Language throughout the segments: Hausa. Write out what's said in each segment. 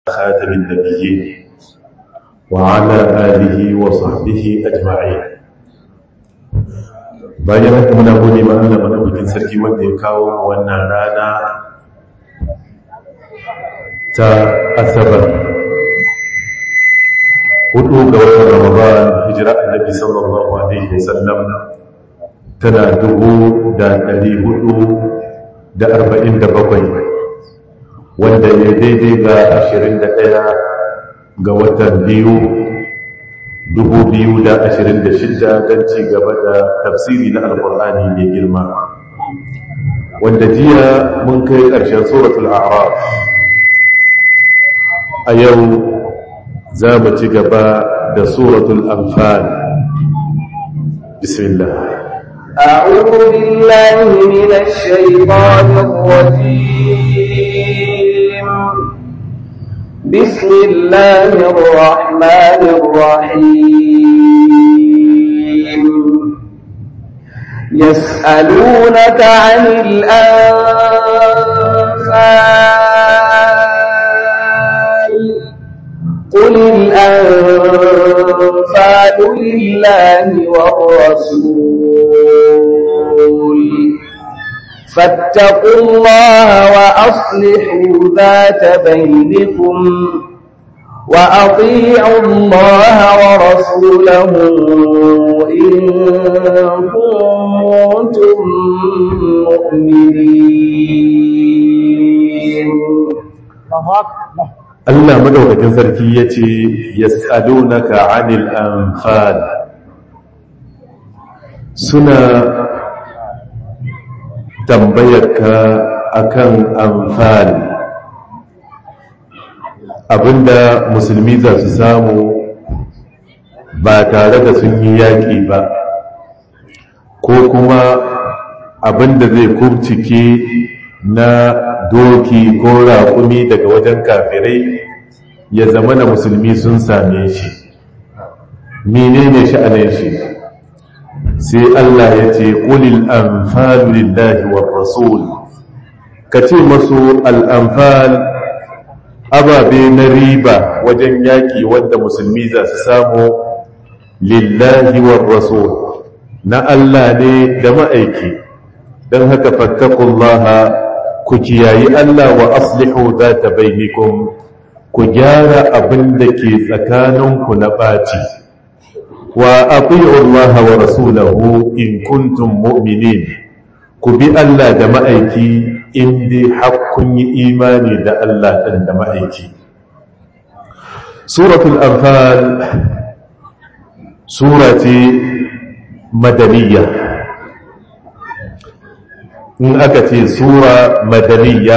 خاتم النبيين وعلى آله وصحبه أجمعين bayan haka muna gode ma Allah madaukakin sarki wanda ya kawo wannan rana ta asabar hudu ga watan ramadan hijira annabi sallallahu alaihi wasallam tana dubu da dari hudu da arba'in da bakwai wanda ya daidai ga ashirin da ɗaya ga watan biyu dubu biyu da ashirin da shida don ci gaba da tafsiri na alkur'ani mai girma wanda jiya mun kai ƙarshen suratul a'raf a yau za mu ci gaba da suratul anfal bismillah أعوذ بالله من الشيطان الرجيم بسم الله الرحمن الرحيم يسألونك عن الأنفال قل الأنفال لله والرسول فاتقوا الله وأصلحوا ذات بينكم وأطيعوا الله ورسوله إن كنتم مؤمنين Allah madaukakin sarki ya ce yas'alunaka 'anil anfal suna tambayarka akan anfal abinda musulmi za su samu ba tare da sun yi yaƙi ba ko kuma abinda zai kubcike na doki ko raƙumi daga wajen kafirai ya zama na musulmi sun same shi menene sha'anin shi sai Allah ya ce ƙulil anfalu lillahi war rasul ka ce masu al'amfal ababe na riba wajen yaƙi wanda musulmi za su samu lillahi war rasul na Allah ne da ma'aiki don haka fattakullaha ku kiyayi Allah wa aslihu za ta bainikum ku gyara abin da ke tsakaninku na ɓaci wa aqi'u Allah wa rasulahu in kuntum mu'minin ku bi Allah da ma'aiki in dai hakkun yi imani da Allah ɗin da ma'aiki suratul anfal sura ce madaniya in aka ce sura madaniya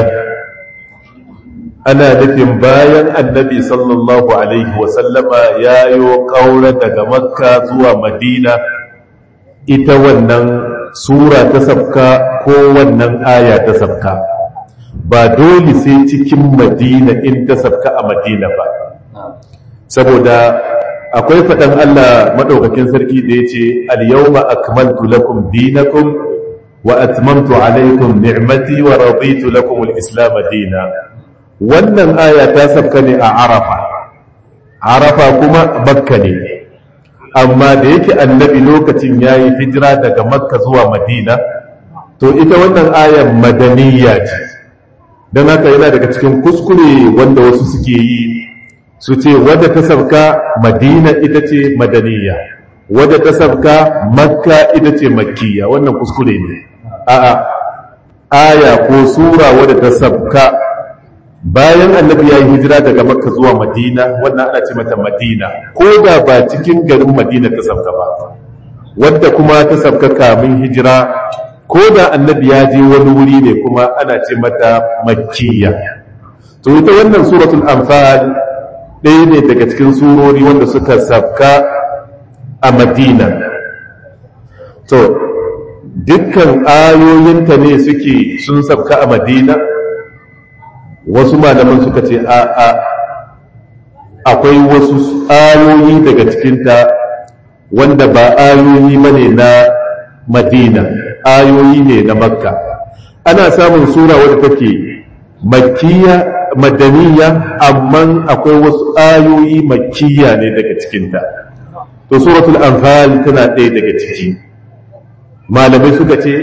ana nufin bayan annabi sallallahu alaihi wasallama ya yi ƙaura daga makka zuwa madina ita wannan sura ta sabka ko wannan aya ta sabka ba dole sai cikin madina in ta sabka a madina ba saboda akwai faɗan Allah maɗaukakin sarki da ya ce al-yawma akmaltu lakum dinakum wa atmamtu alaykum ni'mati wa raditu lakum al-islam dina wannan aya ta sabka ne a arafa arafa kuma makka ne amma da yake annabi lokacin yayi hijira daga makka zuwa madina to ita wannan ayar madaniya ce don haka yana daga cikin kuskure wanda wasu suke yi su ce wadda ta sabka madina ita ce madaniya wadda ta sabka makka ita ce makkiya wannan kuskure ne a'a aya ko sura wadda ta sabka bayan annabi ya yi hijira daga makka zuwa madina wannan ana ce mata madina ko da ba cikin garin madina ta sabka ba wadda kuma ta sabka kamin hijira ko da annabi ya je wani wuri ne kuma ana ce mata makkiya to ita wannan suratul anfal ɗaya ne daga cikin surori wanda suka sabka a madina to dukkan ayoyinta ne suke sun sabka a madina wasu malaman suka ce a a akwai wasu ayoyi daga cikinta wanda ba ayoyi bane na madina ayoyi ne na makka ana samun sura wadda take makkiya madaniya amma akwai wasu ayoyi makkiya ne daga cikinta to suratul anfal tana ɗaya daga ciki malamai suka ce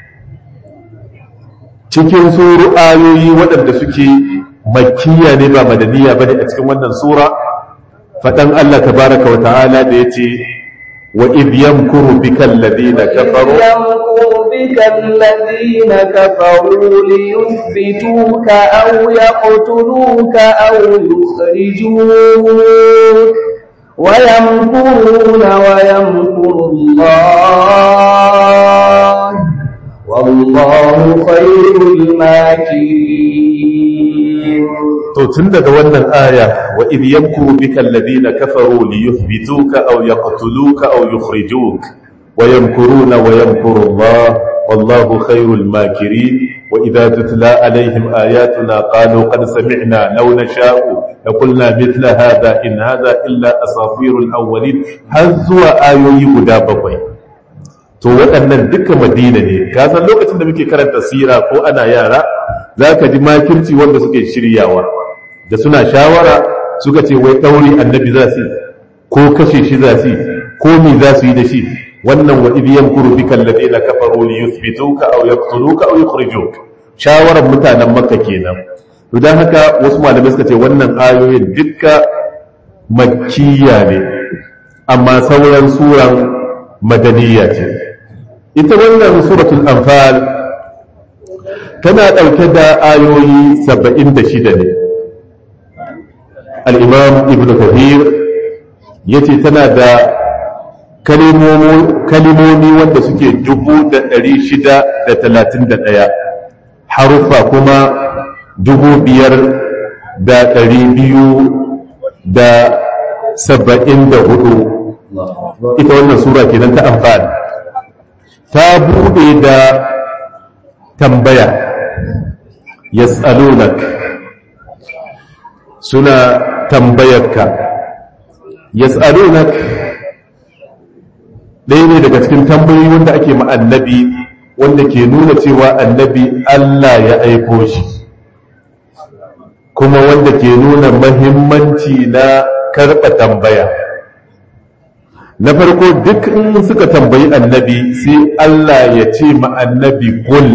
cikin suru ayoyi waɗanda suke makkiya ne ba madaniya bane a cikin wannan sura faɗan Allah tabaraka wa ta'ala da yace wa idh yamkuru bika alladhina kafaru يمكر بك الذين كفروا ليثبتوك أو يقتلوك أو يخرجوك ويمكرون ويمكر الله والله خير الماكرين to tun daga wannan aya wa idh yamkuru bika alladhina kafaru liyuthbituka aw yaqtuluka aw yukhrijuk wa yamkuruna wa yamkuru Allah wallahu khairul makirin wa idha tutla alaihim ayatuna qalu qad sami'na law nasha'u laqulna mithla hadha in hadha illa asatirul awwalin har zuwa ayoyi guda bakwai to waɗannan duka madina ne ka san lokacin da muke karanta sira ko ana yara za ka ji makirci wanda suke shiryawa da suna shawara suka ce wai ɗauri annabi za su ko kashe shi za su ko me za su yi da shi wannan wa idh yamkuru bika alladhina kafaru li yuthbituka aw yaqtuluka aw yukhrijuk shawaran mutanen makka kenan to dan haka wasu malamai suka ce wannan ayoyin dukka makkiya ne amma sauran suran madaniya ce ita wannan suratul anfal tana ɗauke da ayoyi saba'in da shida ne al'imam ibn kathir ya ce tana da kalimomi wanda suke dubu da ɗari shida da talatin da ɗaya haruffa kuma dubu biyar da ɗari biyu da saba'in da hudu ita wannan sura kenan ta amfani ta buɗe da tambaya yas'alunak suna tambayarka yas'alunak ɗaya ne daga cikin tambayoyi wanda ake ma annabi wanda ke nuna cewa annabi Allah ya aiko shi kuma wanda ke nuna mahimmanci na karɓa tambaya na farko duk in suka tambayi annabi sai Allah ya ce ma annabi kul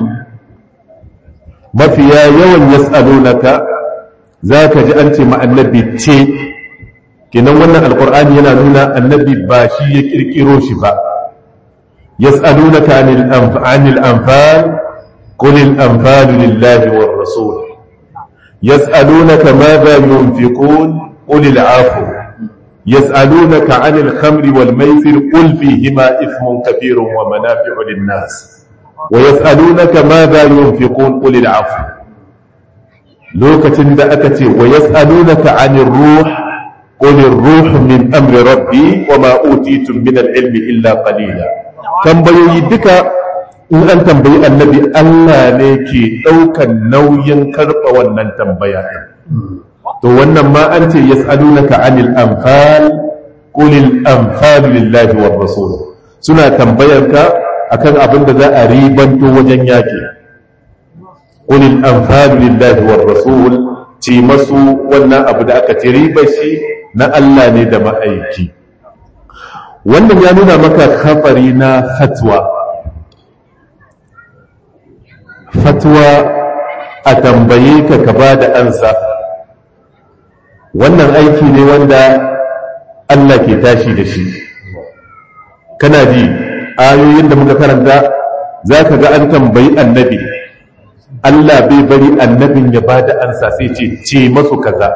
mafiya yawan yas'alunaka za ka ji an ce ma annabi ce kenan wannan alkur'ani yana nuna annabi ba shi ya kirkiro shi ba yas'alunaka anil anfal anfal qul al anfal lillahi war rasul yas'alunaka madha yunfiqun qul al afu yas'alunaka anil khamri wal maisir qul fihima ithmun kabirun wa manafi'u lin nas ويسألونك ماذا ينفقون قل العفو lokacin da aka ce wa yas'alunaka 'anir ruh qul ar-ruh min amri rabbi wa ma utitum min al-ilmi illa qalila tambayoyi duka in an tambayi annabi Allah ne ke daukan nauyin karba wannan tambaya din to wannan ma an ce yas'alunaka 'anil anfal qul al-anfal lillahi war rasul suna tambayarka akan abin da za a ribanto wajen yaƙi ƙulil amfani lillahi war rasul ce masu wannan abu da aka ci ribar shi na Allah ne da ma'aiki wannan ya nuna maka kafari na fatwa fatwa a tambaye ka ka ba da ansa wannan aiki ne wanda Allah ke tashi da shi kana ji ayoyin da muka karanta za ka ga an tambayi annabi Allah bai bari annabin ya ba da ansa sai ce ce masu kaza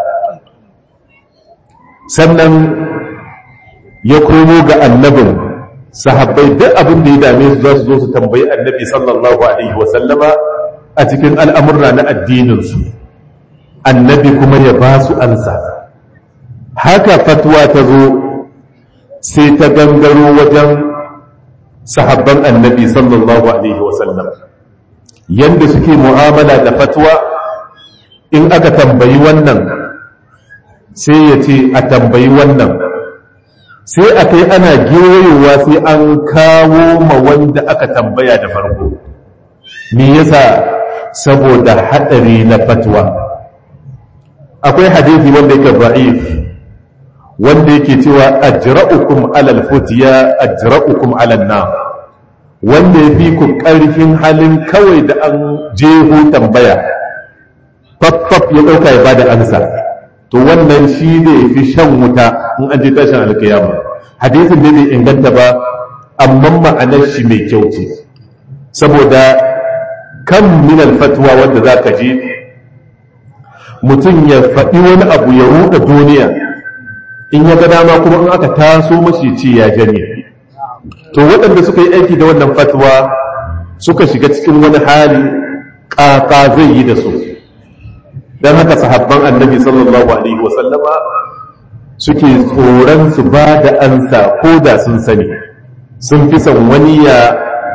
sannan ya komo ga annabin sahabbai duk abin da ya dame su za su zo su tambayi annabi sallallahu alaihi wasallama a cikin al'amurra na addininsu annabi kuma ya ba su ansa haka fatwa ta zo sai ta gangaro wajen sahabban annabi sallallahu alaihi wasallam yadda suke mu'amala da fatwa in aka tambayi wannan sai ya ce a tambayi wannan sai a kai ana gewayowa sai an kawo ma wanda aka tambaya da farko me yasa saboda haɗari na fatwa akwai hadisi wanda yake da'if wanda yake cewa ajra'ukum alal futiya ajra'ukum alal nar wanda ya fi ku ƙarfin halin kawai da an jeho tambaya faffaf ya ɗauka ya bada ansa to wannan shi ne fi shan wuta in an je tashin alkiyama hadisin ne bai inganta ba amma ma'anar shi mai kyau ce saboda kan minal fatwa wanda za ka je mutum ya faɗi wani abu ya ruɗa duniya in ya ga dama kuma in aka taso mashi ce ya janye to waɗanda suka yi aiki da wannan fatwa suka shiga cikin wani hali ƙaƙa zai yi da su don haka sahabban annabi sallallahu alaihi wasallama suke tsoron su ba da ansa ko da sun sani sun fi son wani ya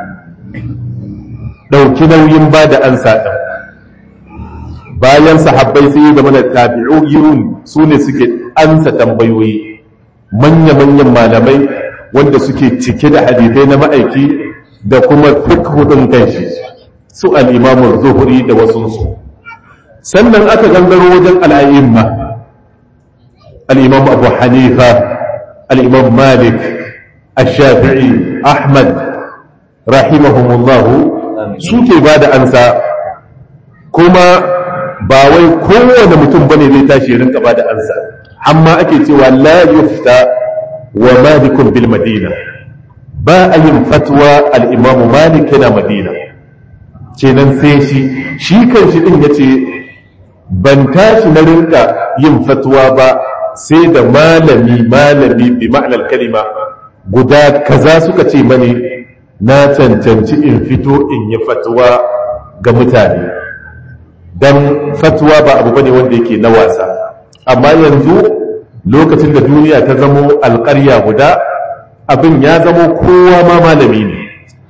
ɗauki nauyin ba da ansa ɗin bayan sahabbai sai da mana tabi'un su ne suke ansa tambayoyi manya-manyan malamai wanda suke cike da hadithai na ma'aiki da kuma fikhudin kanshi su al'imamun zuhuri da wasunsu sannan aka gangaro wajen al'ayyimma al'imam abu hanifa al'imam malik الشافعي أحمد رحمهم الله suke ba da ansa kuma ba wai kowane mutum bane zai tashi rinka ba da ansa amma ake cewa la yufta wa malikun bil madina ba a yin fatwa al-imam malik yana madina kenan sai shi shi kan shi din yace ban tashi na rinka yin fatwa ba sai da malami malami bi ma'anar kalima guda kaza suka ce mani na cancanci in fito in yi fatwa ga mutane don fatwa ba abu bane wanda yake na wasa amma yanzu lokacin da duniya ta zamo alƙarya guda abin ya zamo kowa ma malami ne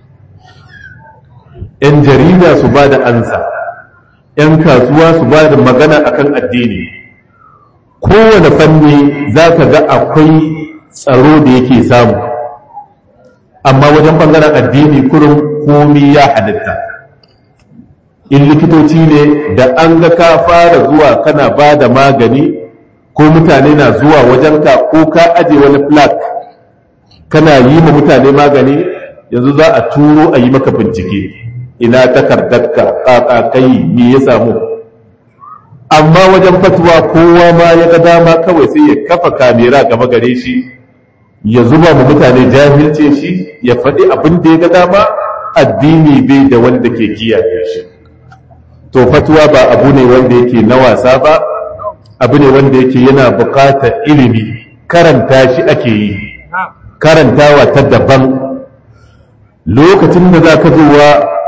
‘yan jarida su ba da ansa ‘yan kasuwa su ba da magana akan addini kowane fanni za ka ga akwai tsaro da yake samu amma wajen ɓangaren addini kurin komi ya halitta in likitoci ne da an ga ka fara zuwa kana ba da magani ko mutane na zuwa wajenka ko ka aje wani flak kana yi ma mutane magani yanzu za a turo a yi maka bincike ina takardarka ƙaƙaƙai me ya samu amma wajen fatuwa kowa ma ya ga dama kawai sai ya kafa kamera gaba gare shi ya zuba ma mutane jahilce shi ya faɗi abin da ya ga dama addini bai da wanda ke kiyaye shi to fatuwa ba abu ne wanda yake na wasa ba abu ne wanda yake yana buƙatar ilimi karanta shi ake yi karantawa ta daban lokacin da za ka zuwa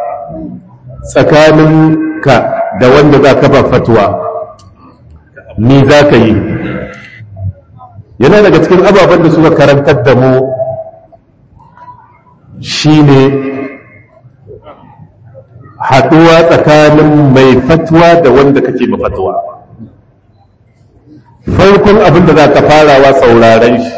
tsakaninka da wanda za ka ba fatuwa ni za ka yi yana daga cikin ababen da suka karantar da mu shine haɗuwa tsakanin mai fatuwa da wanda kake ba fatuwa farkon abin da za ka farawa sauraren shi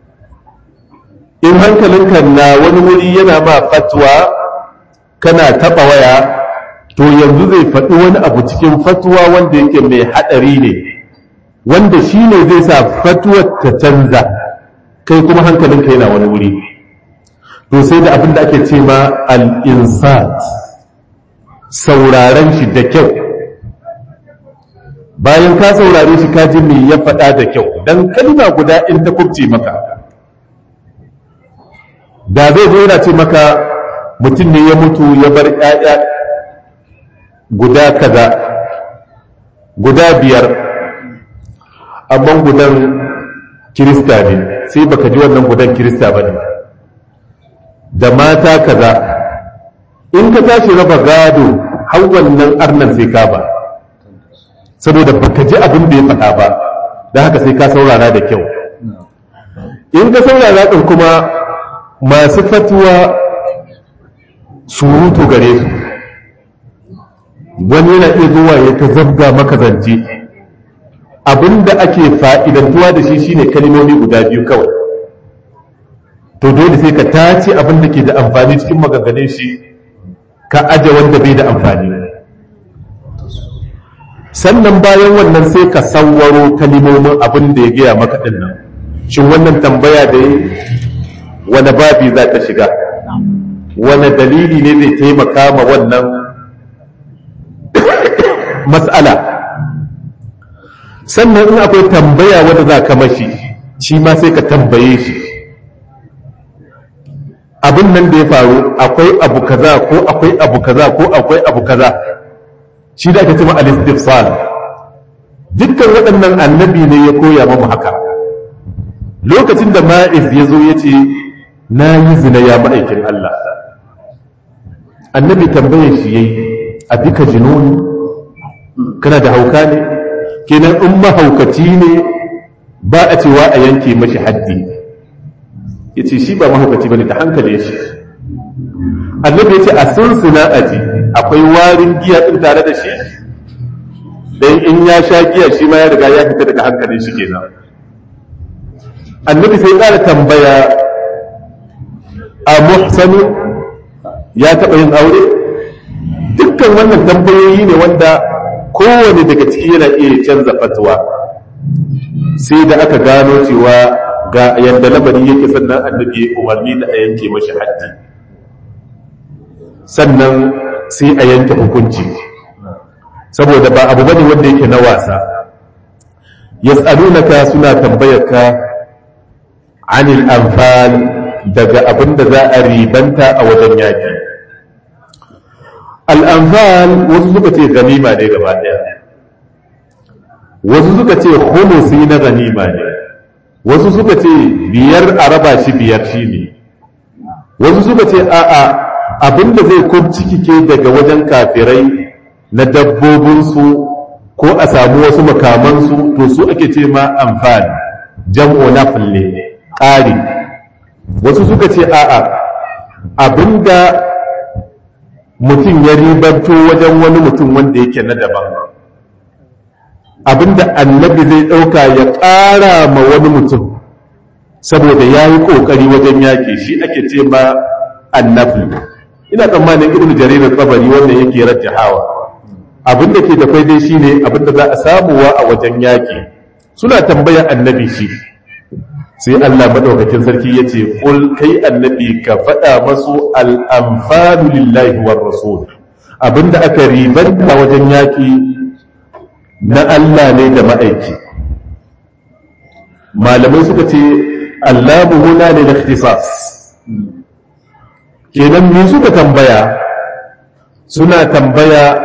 in hankalinka na wani wuri yana ma fatuwa kana taɓa waya to yanzu zai faɗi wani abu cikin fatuwa wanda yake mai haɗari ne wanda shi ne zai sa fatuwar ta canza kai kuma hankalinka yana wani wuri to sai da abin da ake ce ma al-insat sauraren shi da kyau bayan ka saurare shi ka ji me ya faɗa da kyau dan kalma guda in ta kubce maka da zai zo yana ce maka mutum ne ya mutu ya bar ƴaƴa guda kaza guda biyar amma gudan kirista ne sai baka ji wannan gudan kirista ba ne da mata kaza in ka tashi raba gado har wannan arnan sai ka ba saboda baka ji abin da ya faɗa ba da haka sai ka saurara da kyau in ka saurara ɗin kuma masu fatuwa surutu gare su wani yana iya zuwa ya ta zabga maka zance abinda ake fa'idantuwa da shi shine kalmomi guda biyu kawai to dole sai ka tace abin da ke da amfani cikin maganganun shi ka aje wanda bai da amfani sannan bayan wannan sai ka sawwaro kalimomin abin da ya gaya maka din nan shin wannan tambaya da ya wani babi za ta shiga wani dalili ne zai taimaka ma wannan mas'ala sannan in akwai tambaya wadda za ka mashi shi ma sai ka tambaye shi abin nan da ya faru akwai abu kaza ko akwai abu kaza ko akwai abu kaza shi da ake cewa al-istifsal dukkan waɗannan annabi ne ya koya mamu haka lokacin da ma'iz ya zo ya ce na yi zina ya ma'aikin Allah annabi tambayar shi yayi a bika jinuni kana da hauka ne kenan in mahaukaci ne ba a cewa a yanke mashi haddi ya ce shi ba mahaukaci ba ne ta hankali shi annabi ya ce a sunsuna aji akwai warin giya ɗin tare da shi don in ya sha giya shi ma ya riga ya fita daga hankalin shi kenan annabi sai ƙara tambaya a muhsanu ya taɓa yin aure dukkan wannan tambayoyi ne wanda kowane daga ciki yana iya canza fatuwa sai da aka gano cewa ga yadda lamari yake sannan annabi umarni da a yanke mashi haddi sannan sai a yanke hukunci saboda ba abu bane wanda yake na wasa yas'alunaka suna tambayarka anil anfal daga abin da za a ribanta a wajen yaki al'anfal wasu suka ce ganima ne gaba ɗaya wasu suka ce humusi na ganima ne wasu suka ce biyar a raba shi biyar shi ne wasu suka ce a'a abinda zai kubcike daga wajen kafirai na dabbobinsu ko a samu wasu makamansu to su ake ce ma amfani jam'o na falle ƙari wasu suka ce a'a abinda mutum ya ribanto wajen wani mutum wanda yake na daban abinda annabi zai ɗauka ya ƙara ma wani mutum saboda ya yi ƙoƙari wajen yaƙi shi ake ce ma annabi ina tsammanin ibn jaririn tsabari wanda yake rajjahawa abinda ke da dai shi ne abinda za a samuwa a wajen yaƙi suna tambayar annabi shi sai Allah madaukakin sarki ya ce ƙul kai annabi ka faɗa masu al'amfanu lillahi war rasul abinda aka ribanta wajen yaƙi na Allah ne da ma'aiki malamai suka ce Allah huna ne da ikhtisas kenan me suka tambaya suna tambaya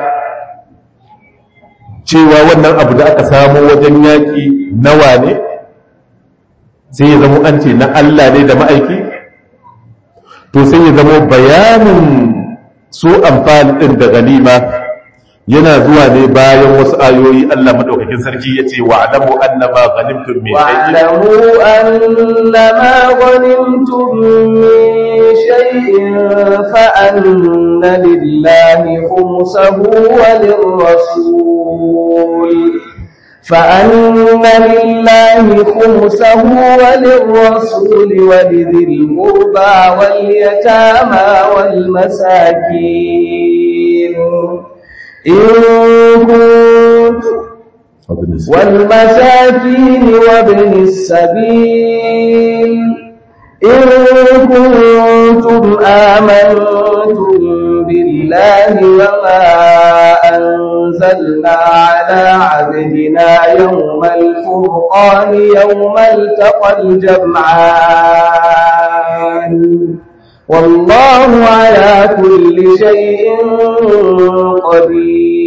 cewa wannan abu da aka samu wajen yaƙi nawa ne sai ya zama an ce na Allah ne da ma'aiki to sai ya zama bayanin su amfani ɗin da ganima yana zuwa ne bayan wasu ayoyi Allah madaukakin sarki ya ce wa alamu annama ghanimtum min واعلموا أنما غنمتم من شيء فأن لله خمسه وللرسول فأن لله خمسه وللرسول ولذي القربى واليتامى والمساكين إن كنت والمساكين وابن السبيل إن كنتم آمنتم بالله وما أنزلنا على عبدنا يوم الفرقان يوم التقى الجمعان والله على كل شيء قدير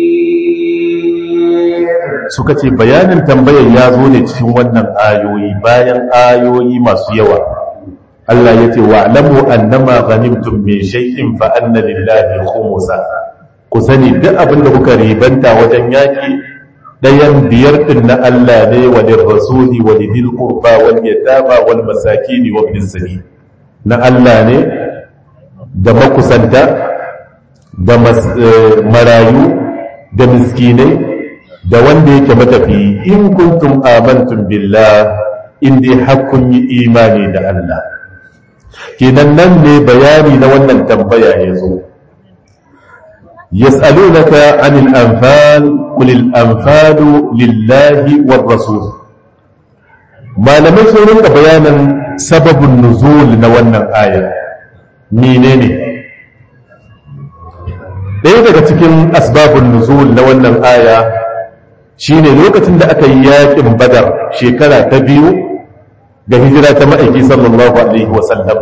suka ce bayanin tambayar ya zo ne cikin wannan ayoyi bayan ayoyi masu yawa Allah ya ce wa alamu annama ghanimtum min shay'in fa anna lillahi khumsa ku sani duk abin da kuka ribanta wajen yaki dayan biyar din na Allah ne wa lirrasuli wa lidil qurba wal yatama wal masakin wa ibn sabil na Allah ne da makusanta da marayu da miskinai da wanda yake matafi in kuntum amantum billah in dai hakkun yi imani da Allah kenan nan ne bayani na wannan tambaya ya zo yas'alunaka 'anil anfal qul al anfalu lillahi war rasul malamai sun rinka bayanan sababin nuzul na wannan aya menene ɗaya daga cikin asbabun nuzul na wannan aya shine lokacin da aka yi yaƙin badar shekara ta biyu ga hijira ta ma'aiki sallallahu alaihi wasallam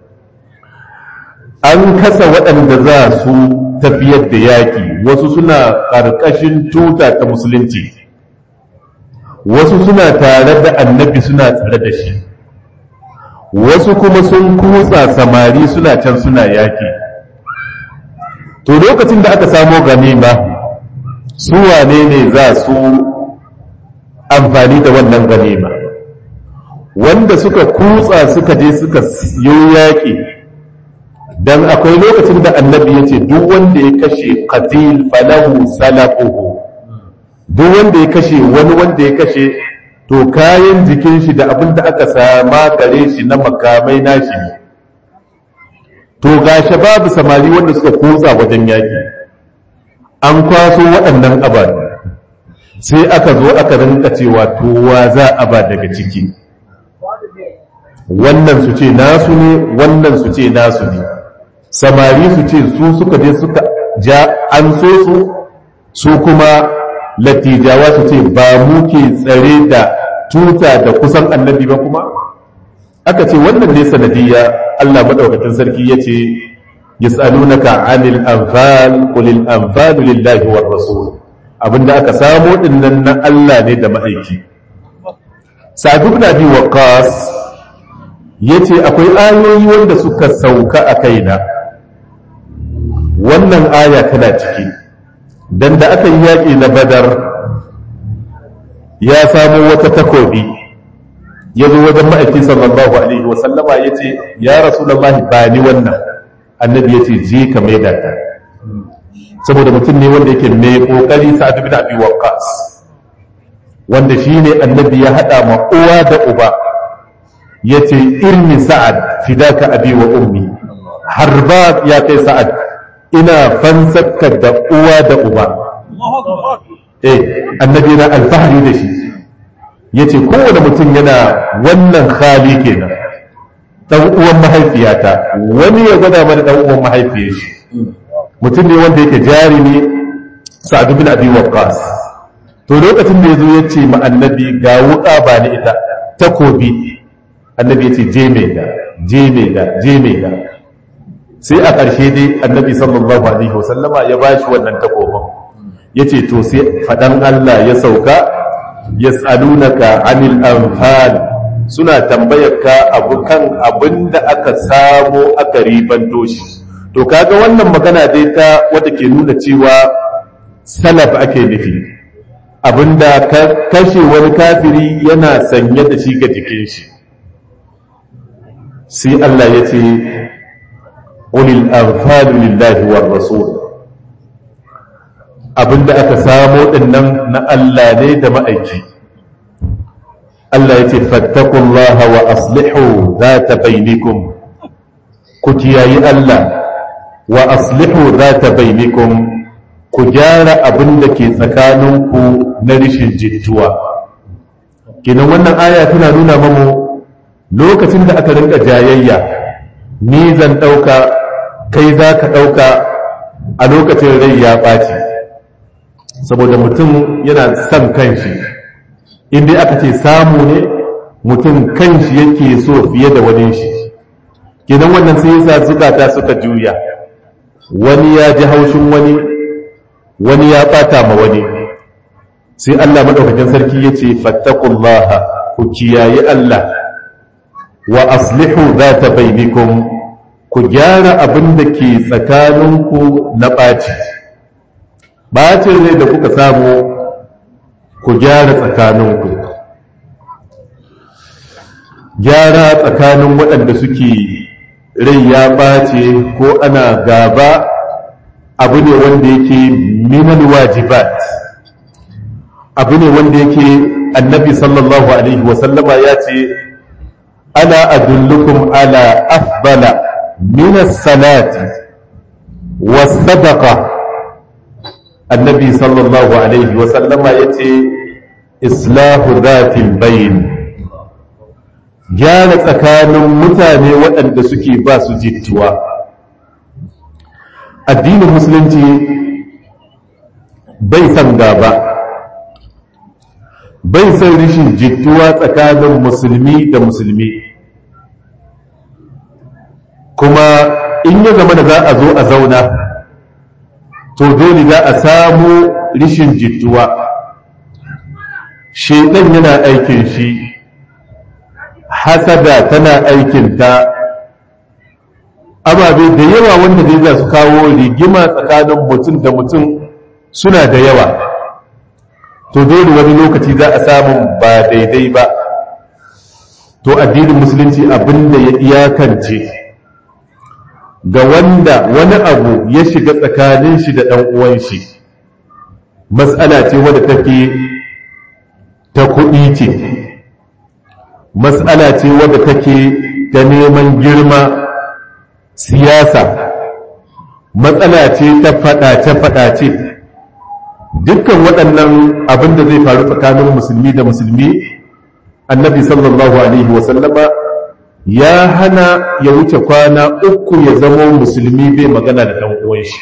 an kasa waɗanda za su tafiyar da yaƙi wasu suna ƙarƙashin tuta ta musulunci wasu suna tare da annabi suna tsare da shi wasu kuma sun kutsa samari suna can suna yaƙi to lokacin da aka samo ganima su wane ne za su amfani da wannan ganima wanda suka kutsa suka je suka yi yaƙi don akwai lokacin da annabi ya ce duk wanda ya kashe qatil falahu salafuhu duk wanda ya kashe wani wanda ya kashe to kayan jikin shi da abin da aka sama gare shi na makamai nashi ne to ga babu samari wanda suka kutsa wajen yaƙi an kwaso waɗannan ababe sai aka zo aka rinka cewa towa za a ba daga ciki wannan su ce nasu ne wannan su ce nasu ne samari su ce su suka je suka ja an so su su kuma latijawa su ce ba mu ke tsare da tuta da kusan annabi ba kuma aka ce wannan ne sanadiyya Allah madaukakin sarki yace yas'alunaka 'anil anfal qul al anfal lillahi war rasul abinda aka samu dinnan na Allah ne da ma'aiki Sa'd ibn Abi Waqqas yace akwai ayoyi wanda suka sauka a kaina wannan aya tana ciki dan da aka yi yaƙi na Badar ya samu wata takobi ya zo wajen ma'aiki sallallahu alaihi wasallama ya ce ya rasulullahi ba ni wannan annabi ya ce je ka mai ta saboda mutum ne wanda yake mai kokari sa'ad bin abi waqqas wanda shine annabi ya hada ma uwa da uba yace irmi sa'ad fidaka abi wa ummi harba ya kai sa'ad ina fansarka da uwa da uba eh annabi na alfahari da shi yace kowane mutum yana wannan khali kenan dan uwan mahaifiyata wani ya gwada mana dan uwan mahaifiyar shi mutum ne wanda yake jari ne sa'ad bin abi waqqas to lokacin da yazo yace ma annabi ga wuka ba ni ita takobi annabi yace je mai da je mai da je mai da sai a ƙarshe dai annabi sallallahu alaihi wasallama ya bashi wannan takobin yace to sai fadan Allah ya sauka yas'alunaka 'anil anfal suna tambayar ka abu kan abinda aka samo aka ribanto shi to kaga wannan magana dai ta wadda ke nuna cewa salaf ake nufi abinda ka kashe wani kafiri yana sanye da shi ga jikin shi sai Allah ya ce ulil anfalu lillahi war rasul abinda aka samo dinnan na Allah ne da ma'aiki Allah ya ce fattakullaha wa aslihu zata bainikum ku kiyayi Allah wa aslihu zata bainikum ku gyara abin da ke tsakaninku na rishin jittuwa kinan wannan aya tana nuna mamu lokacin da aka rinka jayayya ni zan ɗauka kai za ka ɗauka a lokacin rai ya ɓaci saboda mutum yana son kanshi inda aka ce samu ne mutum kanshi yake so fiye da wani shi kinan wannan sai yasa zukata suka juya wani ya ji haushin wani wani ya ɓata ma wani sai Allah maɗaukakin sarki ya ce fattakullaha ku kiyaye Allah wa aslihu za ta bainikum ku gyara abin da ke tsakaninku na ɓaci ɓacin rai da kuka samu ku gyara tsakaninku gyara tsakanin waɗanda suke rai ya ɓace ko ana gaba abu ne wanda yake minal wajibat abu ne wanda yake annabi sallallahu alaihi wasallama ya ce ana adullukum ala afdala min salati was sadaqa annabi sallallahu alaihi wasallama ya ce islahu zatin bayin gyara tsakanin mutane waɗanda suke ba su jittuwa addinin musulunci bai san gaba bai san rishin jittuwa tsakanin musulmi da musulmi kuma in ya zama da za a zo a zauna to dole za a samu rishin jittuwa shaidan yana aikin shi hasada tana aikinta ababe da yawa wanda dai za su kawo rigima tsakanin mutum da mutum suna da yawa to dole wani lokaci za a samu ba daidai ba to addinin musulunci abinda ya iyakance ga wanda wani abu ya shiga tsakanin shi da ɗan uwan shi matsala ce wadda take ta kuɗi ce matsala ce wadda take ta neman girma siyasa matsala ce ta faɗace-faɗace dukkan waɗannan abin da zai faru tsakanin musulmi da musulmi annabi sallallahu alaihi wasallama ya hana ya wuce kwana uku ya zama musulmi bai magana da ɗan uwan shi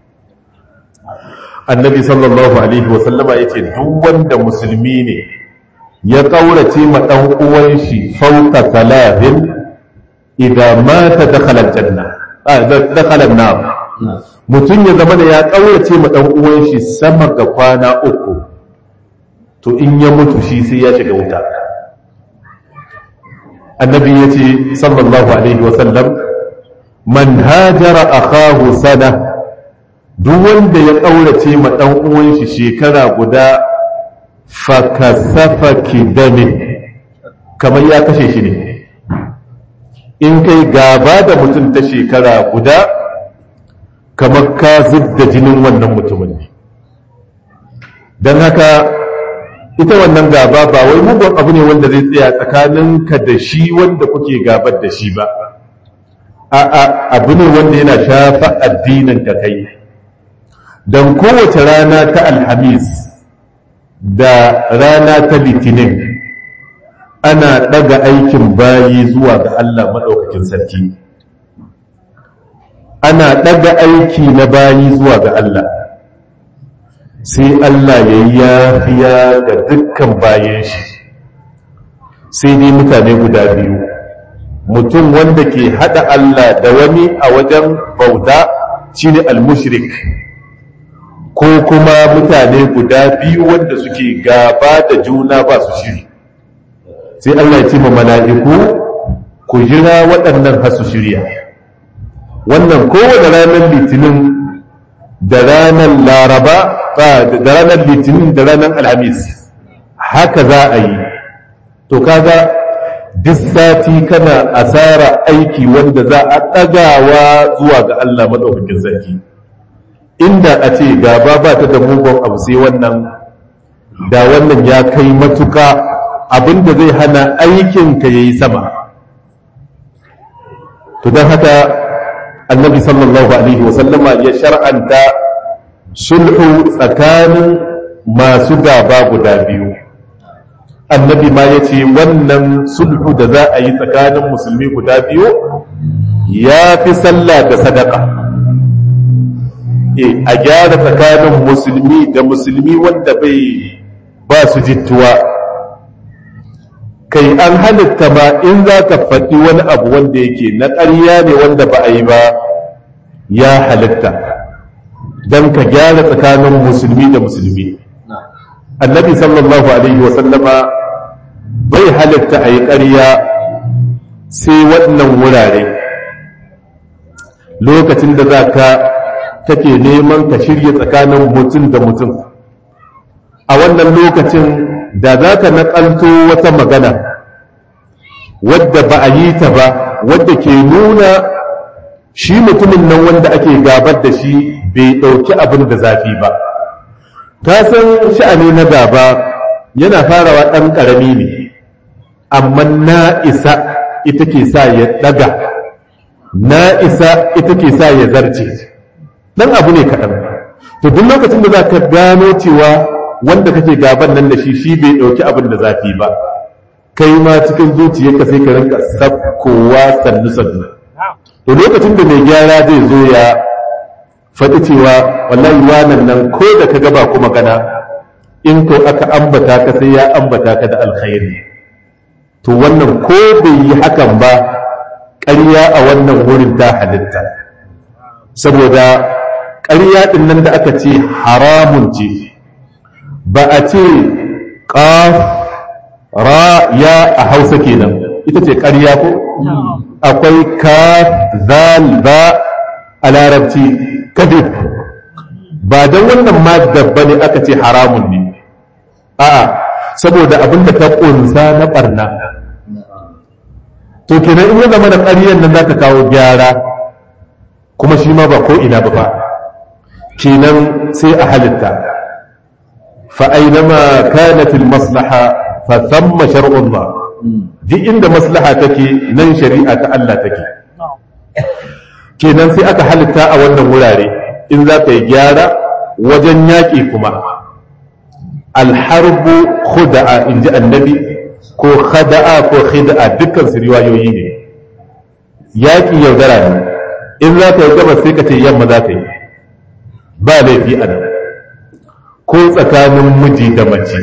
annabi sallallahu alaihi wasallama ya ce duk wanda musulmi ne ya ƙaurace ma ɗan uwan shi fauka talatin idan mata dakhala janna dakhala nar mutum ya zama da ya ƙaurace ma ɗan uwan shi sama ga kwana uku to in ya mutu shi sai ya shiga wuta annabi ya ce sallallahu alaihi wasallam man hajara akahu sana duk wanda ya ƙaurace ma ɗan uwan shi shekara guda fakasafa kidamin kamar ya kashe shi ne in kai gaba da mutum ta shekara guda kamar ka zub da jinin wannan mutumin ne don haka ita wannan gaba ba wai mugun abu ne wanda zai tsaya tsakaninka da shi wanda kuke gabar da shi ba a'a abu ne wanda yana shafa addinin ka kai don kowace rana ta alhamis da rana ta litinin ana ɗaga aikin bayi zuwa ga Allah maɗaukakin sarki ana ɗaga aiki na bayi zuwa ga Allah sai Allah ya yi yafiya ga dukkan bayan shi sai dai mutane guda biyu mutum wanda ke haɗa Allah da wani a wajen bauta shine al-mushrik ko kuma mutane guda biyu wanda suke gaba da juna ba su shiri sai Allah ya ce ma mala'iku ku jira waɗannan hasu shirya wannan kowane ranar litinin da ranar laraba da ranar litinin da ranar alhamis haka za a yi to kaga duk sati kana asara aiki wanda za a ɗagawa zuwa ga Allah maɗaukakin sarki inda a ce gaba ba ta da mugun abu sai wannan da wannan ya kai matuka abinda zai hana aikinka ya yi sama to don haka annabi sallallahu alaihi wasallama ya shar'anta sulhu tsakanin masu gaba guda biyu annabi ma ya ce wannan sulhu da za a yi tsakanin musulmi guda biyu ya fi sallah da sadaka e a gyara tsakanin musulmi da musulmi wanda bai ba su jittuwa kai an halitta ma in za ka faɗi wani abu wanda yake na ƙarya ne wanda ba a yi ba ya halitta don ka gyara tsakanin musulmi da musulmi annabi sallallahu alaihi wasallama bai halitta a yi ƙarya sai waɗannan wurare lokacin da za ka take neman ka shirya tsakanin mutum da mutum a wannan lokacin da za ka naƙalto wata magana wadda ba a yi ta ba wadda ke nuna shi mutumin nan wanda ake gabar da shi bai ɗauki abin da zafi ba ta san sha'ani na gaba yana farawa ɗan ƙarami ne amma na isa ita ke sa ya ɗaga na isa ita ke sa ya zarce ɗan abu ne kaɗan to duk lokacin da za ka gano cewa wanda kake gaban nan da shi shi bai ɗauki abin da zafi ba kai ma cikin zuciyarka sai ka rinka sakkowa sannu sannu to lokacin da mai gyara zai zo ya faɗi cewa wallahi wannan nan ko da ka gaba kuma kana in ko aka ambata ka sai ya ambata ka da alkhairi to wannan ko bai yi hakan ba ƙarya a wannan wurin ta halitta saboda ƙarya ɗin nan da aka ce haramun ce ba a ce ƙaf ra ya a hausa kenan ita ce ƙarya ko akwai ka zal ba a larabci kadib ba don wannan ma dabba ne aka ce haramun ne a'a saboda abin da ta ƙunsa na ɓarna to kenan in ya zama da ƙaryar nan za ta kawo gyara kuma shi ma ba ko ina ba ba kenan sai a halitta fa'ainama kanatil maslaha fa thamma shar'ullah duk inda maslaha take nan shari'a ta Allah take kenan sai aka halitta a wannan wurare in za ka yi gyara wajen yaƙi kuma alharbu khuda'a in ji annabi ko khada'a ko khida'a dukkan su riwayoyi ne yaƙi yaudara ne in za ka yi gabas sai ka ce yamma za ka yi ba laifi a nan ko tsakanin miji da mace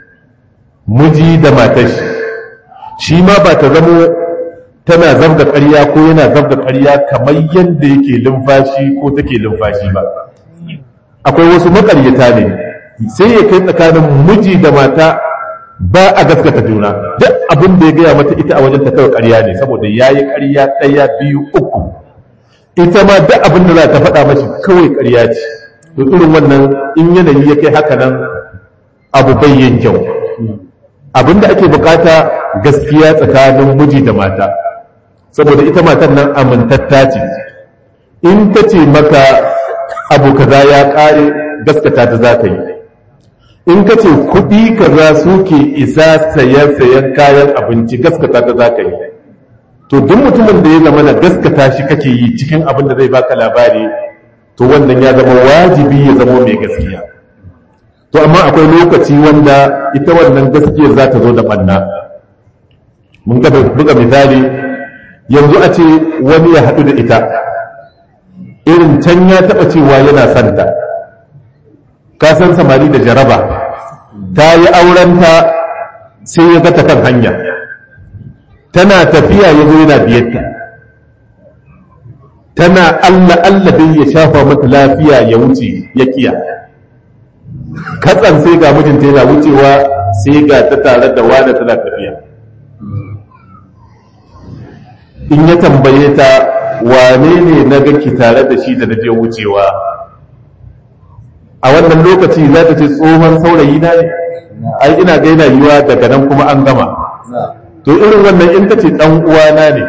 miji da matashi shi ma ba ta zamo tana zabga ƙarya ko yana zabga ƙarya kamar yadda yake lumfashi ko take lumfashi ba akwai wasu maƙaryata ne sai ya kai tsakanin miji da mata ba a gaskata juna duk abin da ya gaya mata ita a wajen ta kawai ƙarya ne saboda ya yi ƙarya ɗaya biyu uku ita ma duk abin da za ta faɗa mashi kawai ƙarya ce to irin wannan in yanayi ya kai haka nan abu bayyan kyau abin da ake bukata gaskiya tsakanin miji da mata saboda ita matan nan amintatta ce in ta ce maka abu kaza ya ƙare gaskata ta za ka yi in ka ce kuɗi kaza suke isa sayan sayan kayan abinci gaskata ta za ka yi to duk mutumin da ya zama na gaskata shi kake yi cikin abin da zai baka labari to wannan ya zama wajibi ya zama mai gaskiya to amma akwai lokaci wanda ita wannan gaskiyar za ta zo da ɓanna mun ga buga misali yanzu a ce wani ya haɗu da ita irin can ya taɓa cewa yana santa ka san samari da jaraba ta yi aurenta sai ya gata kan hanya tana tafiya ya zo yana biyarta tana allah allah dai ya shafa mata lafiya ya wuce ya kiya katsan sai ga mijinta yana wucewa sai ga ta tare da wada tana tafiya in ya tambaye ta wane ne na ki tare da shi da na je wucewa a wannan lokaci za ta ce tsohon saurayi na ne ai ina ga yana yiwa daga nan kuma an gama to irin wannan in ta ce dan uwana ne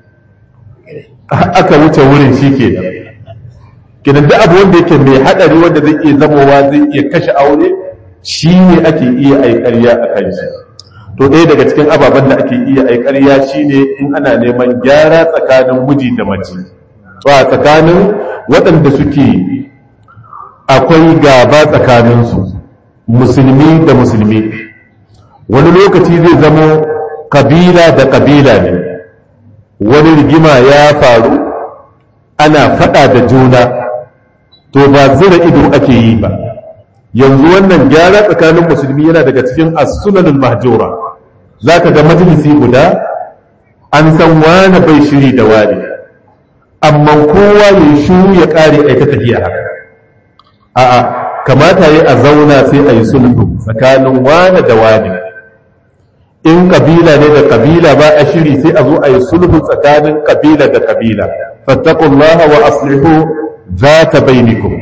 aka wuce wurin shi ke kenan duk abu wanda yake mai hadari wanda zai iya zamowa zai iya kashe aure shi ne ake iya aikarya a kan shi to ɗaya daga cikin ababen da ake iya aikarya shi ne in ana neman gyara tsakanin miji da mace to a tsakanin waɗanda suke akwai gaba tsakaninsu musulmi da musulmi wani lokaci zai zamo kabila da kabila ne wani rigima ya faru ana fada da juna to ba zira ido ake yi ba yanzu wannan gyara tsakanin musulmi yana daga cikin as-sunanul mahjura zaka ga majalisi guda an san wani bai shiri da wani amma kowa ya shiru ya kare aika tafiya haka a'a kamata yi a zauna sai a yi sulhu tsakanin wane da wane in kabila ne da kabila ba a shiri sai a zo a yi sulhu tsakanin kabila da kabila fattakullaha wa aslihu za ta bainikum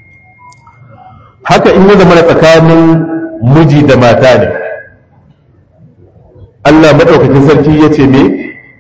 haka in ya zama tsakanin miji da mata ne Allah maɗaukakin sarki ya ce me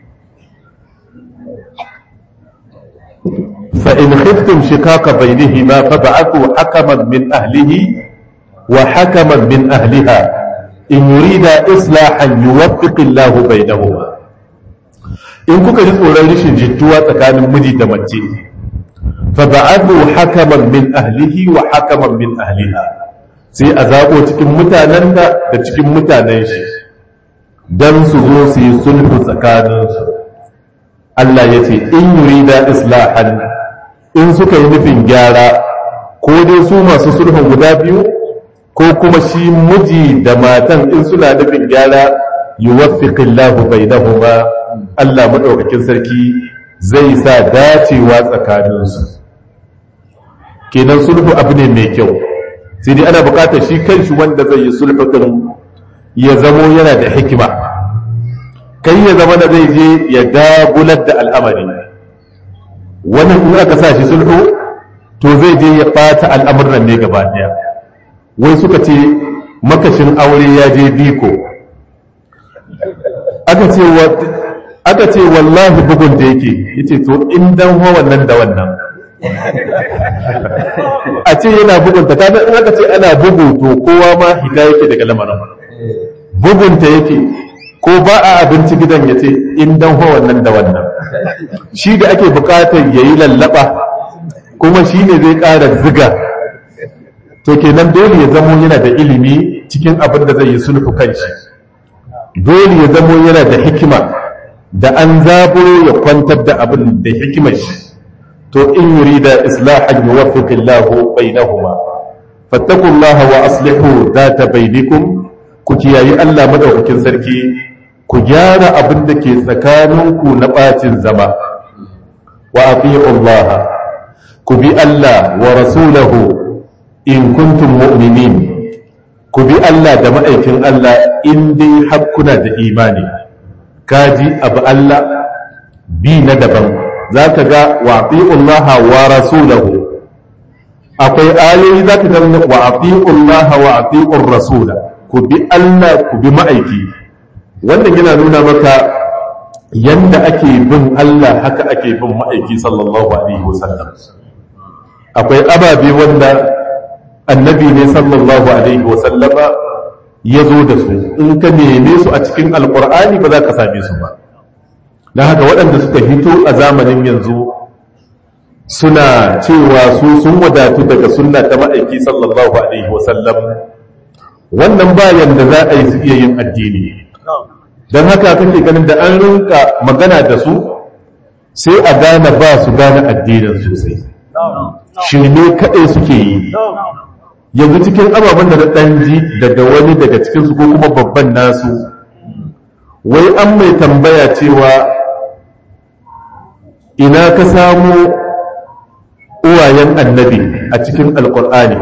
فإن خفتم شقاق بينهما فبعثوا حكما من أهله وحكما من أهلها إن يريد إصلاحا يوفق الله بينهما in kuka ji tsoron rashin jituwa tsakanin miji da mace faba'adu hakaman min ahlihi wa hakaman min ahliha sai a zaɓo cikin mutanen da da cikin mutanen shi don su zo su yi sulhu tsakaninsu Allah ya ce in yurida islahan in suka yi nufin gyara ko dai su masu sulhun guda biyu ko kuma shi miji da matan in suna nufin gyara yuwaffiqillahu bainahuma Allah madaukakin sarki zai sa dacewa tsakaninsu kenan sulhu abu ne mai kyau sai dai ana bukatar shi kanshi wanda zai yi sulhu din ya zamo yana da hikima kai ya zama da zai je ya dagular da al'amari wannan in aka sa shi sulhu to zai je ya ɓata al'amuran ne gaba ɗaya wai suka ce makashin aure ya je biko aka ce wallahi bugun da yake yace to in dan ho wannan da wannan a ce yana bugunta kada in aka ce ana bugu to kowa ma hita yake daga lamarin bugunta yake ko ba a abinci gidan ya ce in dan ho wannan da wannan shi da ake bukatar ya yi lallaba kuma shi ne zai ƙara ziga to kenan dole ya zamo yana da ilimi cikin abin da zai yi sulhu kanshi dole ya zamo yana da hikima da an zaburo ya kwantar da abin da hikimar shi to in yurida islahan yuwaffiq Allahu bainahuma fattaqullaha wa aslihu data bainakum ku kiyayi Allah madaukakin sarki ku gyara abin da ke tsakaninku na bacin zama wa ati'u Allah ku bi Allah wa rasulahu in kuntum mu'minin ku bi Allah da ma'aikin Allah in dai hakkuna da imani kaji abu Allah bi na daban za ka ga wa ati'ullaha wa rasulahu akwai ayoyi za ka ga wa ati'ullaha wa ati'ur rasula ku bi Allah ku bi ma'aiki wannan yana nuna maka yanda ake bin Allah haka ake bin ma'aiki sallallahu alaihi wasallam akwai ababe wanda annabi ne sallallahu alaihi wasallama ya zo da su in ka neme su a cikin alkur'ani ba za ka same su ba don haka waɗanda suka hito a zamanin yanzu suna cewa su sun wadatu daga sunna ta ma'aiki sallallahu alaihi wasallam wannan bayan da za a yi su iya yin addini don haka kake ganin da an rinka magana da su sai a gane ba su gane addinin sosai shirme kaɗai suke yi yanzu cikin ababen da na ɗanji daga wani daga cikinsu ko kuma babban nasu wai an mai tambaya cewa ina ka samu uwayen annabi a cikin alkur'ani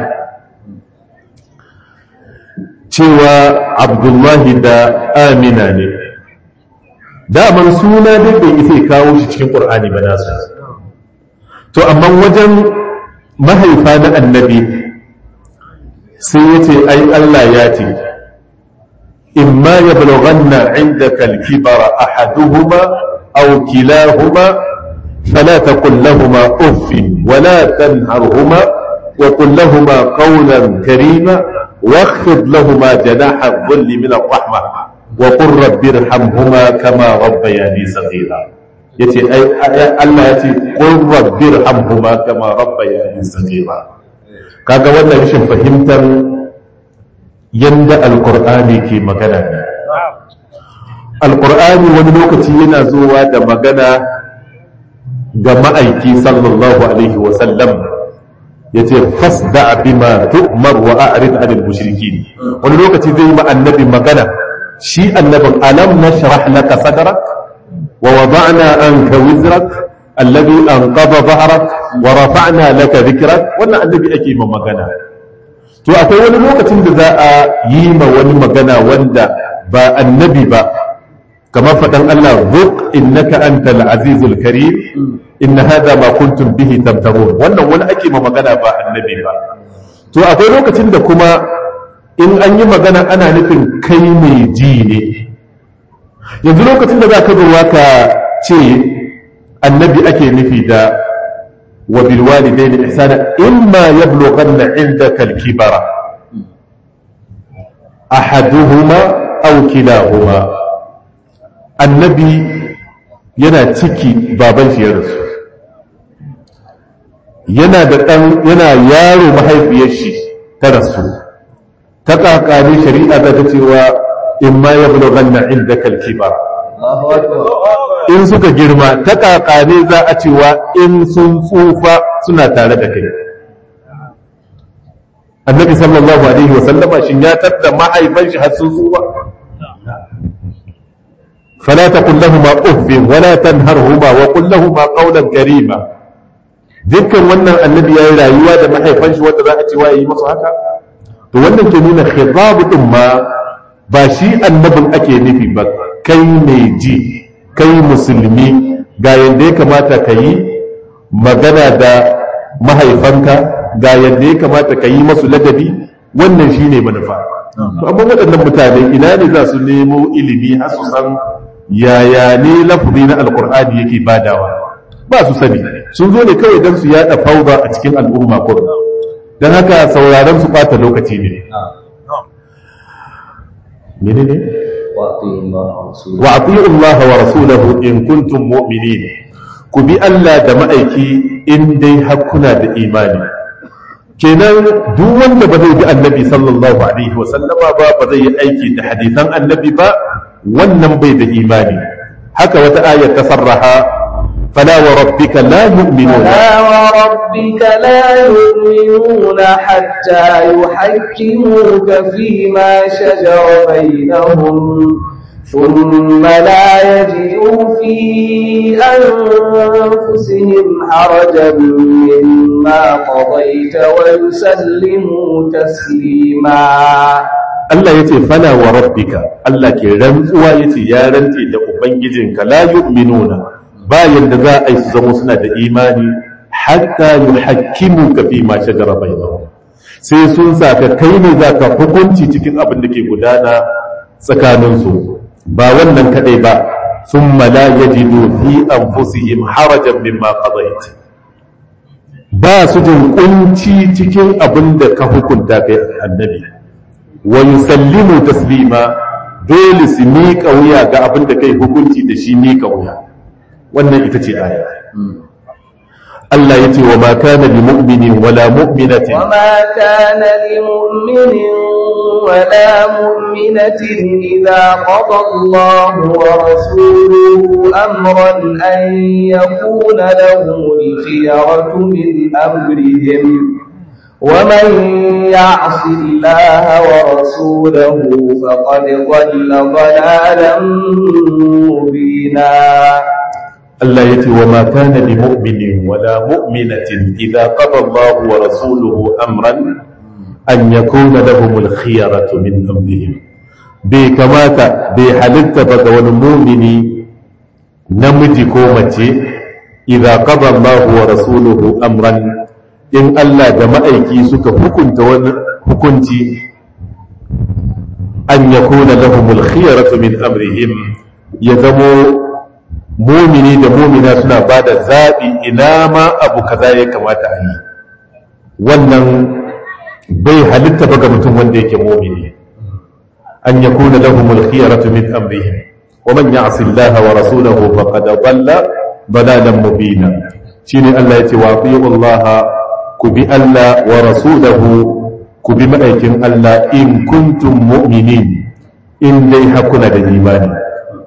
cewa abdullahi da amina ne daman suna dai bai isa kawo shi cikin ƙur'ani ba nasu to amma wajen mahaifa na annabi sai ya ce ai Allah ya ce imma ya bulghanna indaka al-kibara ahaduhuma aw kilahuma fala taqul lahumā uff wa la tanharhuma wa qul lahumā qawlan karīma واخفض لهما جناح الذل من الرحمة وقل رب ارحمهما كما ربياني صغيرا yace ai Allah yace qul rabbir hamhuma kama rabbayani saghira kaga wannan rashin fahimtar yanda alqur'ani ke magana ne alqur'ani wani lokaci yana zuwa da magana ga ma'aiki sallallahu alaihi wa sallam yace fasda bima tu'mar wa a'rid 'anil mushrikeen wani lokaci zai yi ma annabi magana shi annabin alam nashrah laka sadrak ووضعنا عنك وزرك الذي أنقض ظهرك ورفعنا لك ذكرك وانا النبي أكي من مغانا to akwai wani lokacin da za a yi ma wani magana wanda ba annabi ba kamar faɗan Allah zuq innaka antal azizul karim inna hadha ma kuntum bihi tamtarun wannan wani ake ma magana ba annabi ba to akwai lokacin da kuma in an yi magana ana nufin kai mai ji ne yanzu lokacin da za ka zuwa ka ce annabi ake nufi da wa bilwalidai da ihsana imma yablughanna indaka al-kibara ahaduhuma aw kilahuma annabi yana ciki baban shi ya rasu yana da ɗan yana yaro mahaifiyar shi ta rasu ta kakane shari'a ta cewa in ma ya bulo ganna inda kalkibar in suka girma ta kakane za a cewa in sun tsufa suna tare da kai annabi sallallahu alaihi wa sallama shin ya tatta mahaifan shi har sun tsufa فلا تقل لهما اف ولا تنهرهما وقل لهما قولا كريما dukkan wannan annabi ya yi rayuwa da mahaifan shi wanda za a ce wa yi masu haka to wannan ke nuna khitabu din ma ba shi annabin ake nufi ba kai mai ji kai musulmi ga yadda ya kamata ka yi magana da mahaifanka ga yadda ya kamata ka yi masu ladabi wannan shi ne manufa to amma waɗannan mutane ina ne za su nemo ilimi har su san yaya ne lafazi na alkur'ani yake badawa ba su sani sun zo ne kawai don su yada fauda a cikin al'umma ko don haka sauraron su bata lokaci ne menene wa ati'u Allah wa rasulahu in kuntum mu'minin ku bi Allah da ma'aiki in dai hakuna da imani kenan duk wanda ba zai bi annabi sallallahu alaihi wa sallama ba ba zai yi aiki da hadisan annabi ba wannan bai da imani haka wata ayar ta sarraha fala wa rabbika la yu'minuna فلا وربك لا يؤمنون حتى يحكموك فيما شجر بينهم ثم لا يجدوا في أنفسهم حرجا مما قضيت ويسلموا تسليما Allah ya ce fala wa rabbika Allah ke rantsuwa ya ce ya rantse da ubangijinka la yu'minuna ba yanda za a yi su zama suna da imani hatta yuhakkimu ka fi ma shajara bainahum sai sun saka kai ne za ka hukunci cikin abin da ke gudana tsakanin su ba wannan kadai ba thumma la yajidu fi anfusihim harajan mimma qadayt ba su jin kunci cikin abin da ka hukunta kai annabi wa yusallimu taslima dole su miƙa wuya ga abin da kai hukunci da shi miƙa wuya wannan ita ce aya Allah ya ce wa ma kana li mu'minin wala mu'minatin وما كان لمؤمن ولا مؤمنة إذا قضى الله ورسوله أمرا أن يكون لهم الخيرة من أمرهم ومن يعص الله ورسوله فقد ضل ضلالا مبينا Allah ya ce wa ma kana li mu'minin wala mu'minatin idza qada Allah wa rasuluhu amran an yakuna lahumul khiyaratu min amrihim bai kamata bai halitta ba ga wani mu'mini namiji ko mace idza qada Allah wa rasuluhu amran in Allah da ma'aiki suka hukunta wani hukunci an yakuna lahumul khiyaratu min amrihim ya zamo mumini da mumina suna ba da zaɓi ina ma abu kaza ya kamata a yi wannan bai halitta ba ga mutum wanda yake mumini an ya kuna lahumul khiyaratu min amrihim wa man ya'si Allah wa rasulahu faqad dhalla dalalan mubina shine Allah yace wa ati'u Allah ku bi Allah wa rasulahu ku bi ma'aikin Allah in kuntum mu'minin in dai hakuna da imani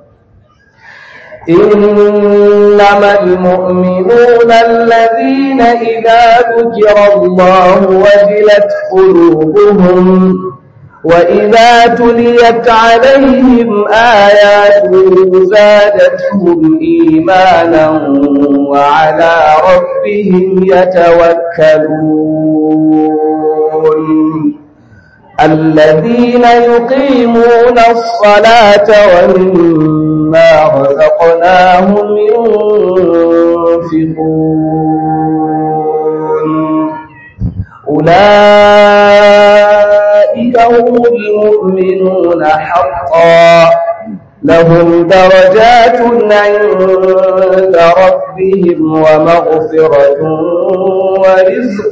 إنما المؤمنون الذين إذا ذكر الله وجلت قلوبهم وإذا تليت عليهم آياته زادتهم إيمانا وعلى ربهم يتوكلون الذين يقيمون الصلاة ومما رزقناهم ينفقون أولئك هم المؤمنون حقا لهم درجات عند ربهم ومغفرة ورزق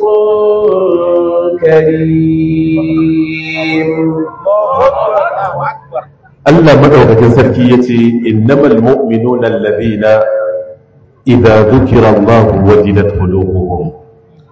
كريم Allah madaukakin sarki yace innamal mu'minuna alladhina idza dhukira Allah wajilat qulubuhum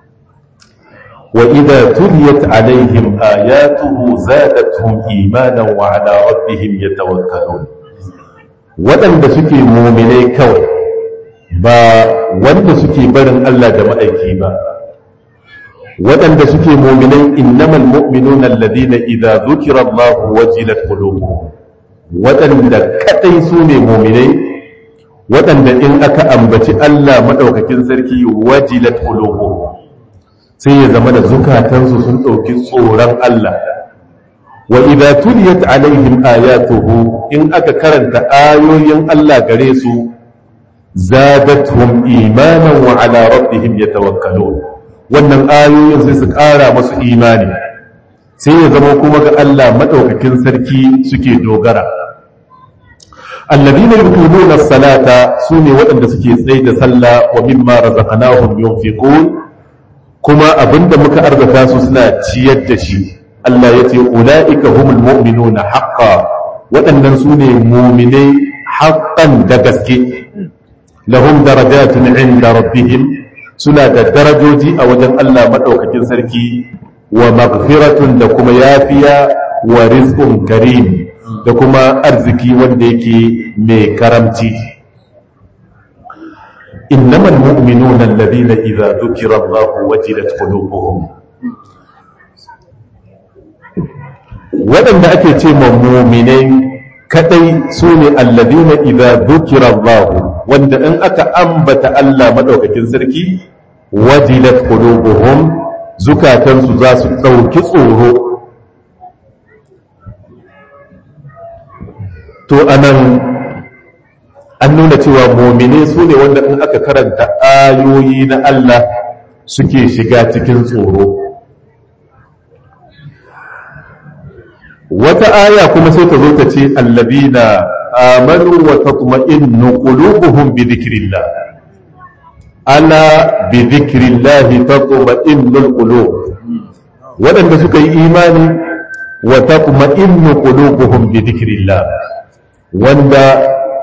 wa idza tuliyat alaihim ayatuhu zadatuhum imanan wa ala rabbihim yatawakkalun waɗanda suke muminai kawai ba wanda suke barin Allah da ma'aiki ba waɗanda suke muminai innamal mu'minuna alladhina idza dhukira Allah wajilat qulubuhum waɗanda kadai su ne muminai waɗanda in aka ambaci Allah madaukakin sarki wajilat qulubuhum sai ya zama da zukatansu sun ɗauki tsoron Allah wa idza tuliyat alaihim ayatuhu in aka karanta ayoyin Allah gare su zadatuhum imanan wa ala rabbihim yatawakkalun wannan ayoyin sai su ƙara masu imani sai ya zama kuma ga Allah madaukakin sarki suke dogara alladhina yuqimuna as-salata sune waɗanda suke tsaye da sallah wa mimma razaqnahum yunfiqun kuma abinda muka arzata su suna ciyar da shi Allah ya ce ula'ika humul mu'minuna haqqa waɗannan su ne muminai haqqan da gaske lahum darajatun inda rabbihim suna da darajoji a wajen Allah madaukakin sarki wa maghfiratun da kuma yafiya wa rizqun karim da kuma arziki wanda yake mai karamci إنما المؤمنون الذين إذا ذكر الله وجلت قلوبهم waɗanda ake ce ma muminai kadai su ne alladina idza dhukira Allah wanda in aka ambata Allah madaukakin sarki wajilat qulubuhum zukatansu za su ɗauki tsoro to anan an nuna cewa momine su ne wanda in aka karanta ayoyi na Allah suke shiga cikin tsoro wata aya kuma sai ta zo ta ce allabina amanu wa tatma'innu qulubuhum bi dhikrillah ala bi dhikrillah tatma'innul qulub waɗanda suka yi imani wa tatma'innu qulubuhum bi dhikrillah wanda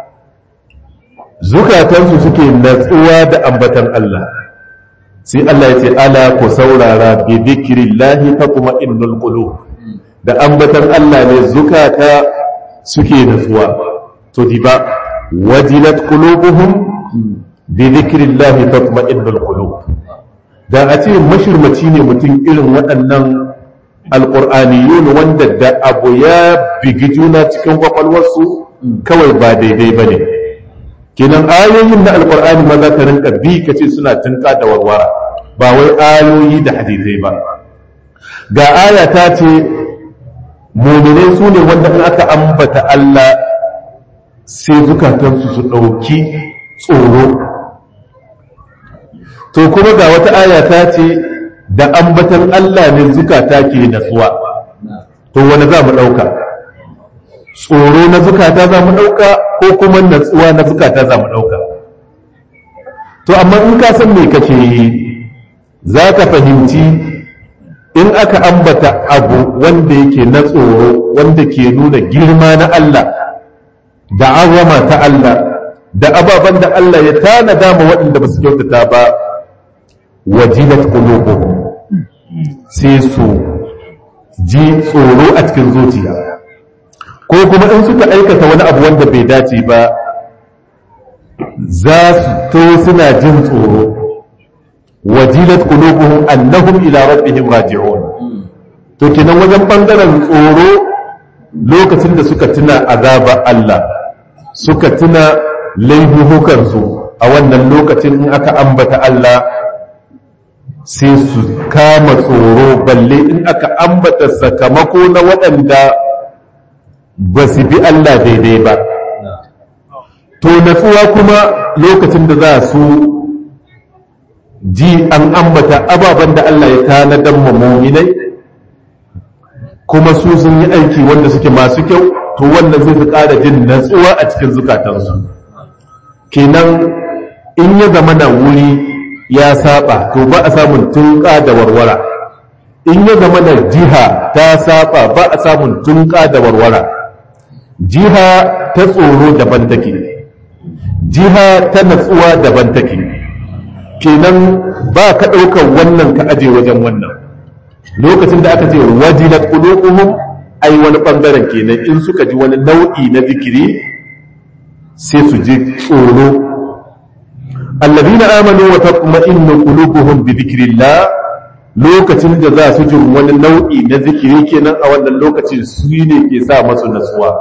zukatansu suke natsuwa da ambatan Allah sai Allah ya ce ala ku saurara bi dhikrillahi tatma'innul qulub da ambatan Allah ne zukata suke natsuwa to diba wajilat qulubuhum bi dhikrillahi tatma'innul qulub da a ce mashirmaci ne mutum irin waɗannan alƙur'aniyun wanda da abu ya bigi juna cikin kwakwalwarsu kawai ba daidai ba ne kenan ayoyin na alkur'ani ma za ka rinka bi ka ce suna tunka da warwara ba wai ayoyi da hadisai ba ga aya ta ce muminai su ne wanda in aka ambata Allah sai zukatansu su ɗauki tsoro to kuma ga wata aya ta ce da ambatan Allah ne zukata ke natsuwa to wani za mu ɗauka tsoro na zukata za mu ɗauka ko kuma natsuwa na zukata za mu ɗauka to amma in ka san me kake yi za ka fahimci in aka ambata abu wanda yake na tsoro wanda ke nuna girma na Allah da azama ta Allah da ababen da Allah ya tanada ma waɗanda ba su kyautata ba wajilat qulubuhum sai su ji tsoro a cikin zuciya ko kuma in suka aikata wani abu wanda bai dace ba za su to suna jin tsoro wajilat qulubuhum annahum ila rabbihim raji'un to kenan wajen bangaren tsoro lokacin da suka tuna azaba Allah suka tuna laifuhukansu a wannan lokacin in aka ambata Allah sai su kama tsoro balle in aka ambata sakamako na waɗanda ba su bi Allah daidai ba to natsuwa kuma lokacin da za su ji an ambata ababen da Allah ya tanadar muminai kuma su sun yi aiki wanda suke masu kyau to wannan zai fi ƙara jin natsuwa a cikin zukatansu kenan in ya zama na wuri ya saba to ba a samun tunƙa da warwara in ya zama na jiha ta saba ba a samun tunƙa da warwara jiha ta tsoro daban take jiha ta natsuwa daban take kenan ba ka ɗaukar wannan ka aje wajen wannan lokacin da aka ce wajilat qulubuhum ai wani bangaren kenan in suka ji wani nau'i na zikiri sai su ji tsoro alladhina amanu wa tatma'innu qulubuhum bi dhikrillah lokacin da za su ji wani nau'i na zikiri kenan a wannan lokacin su ne ke sa masu nasuwa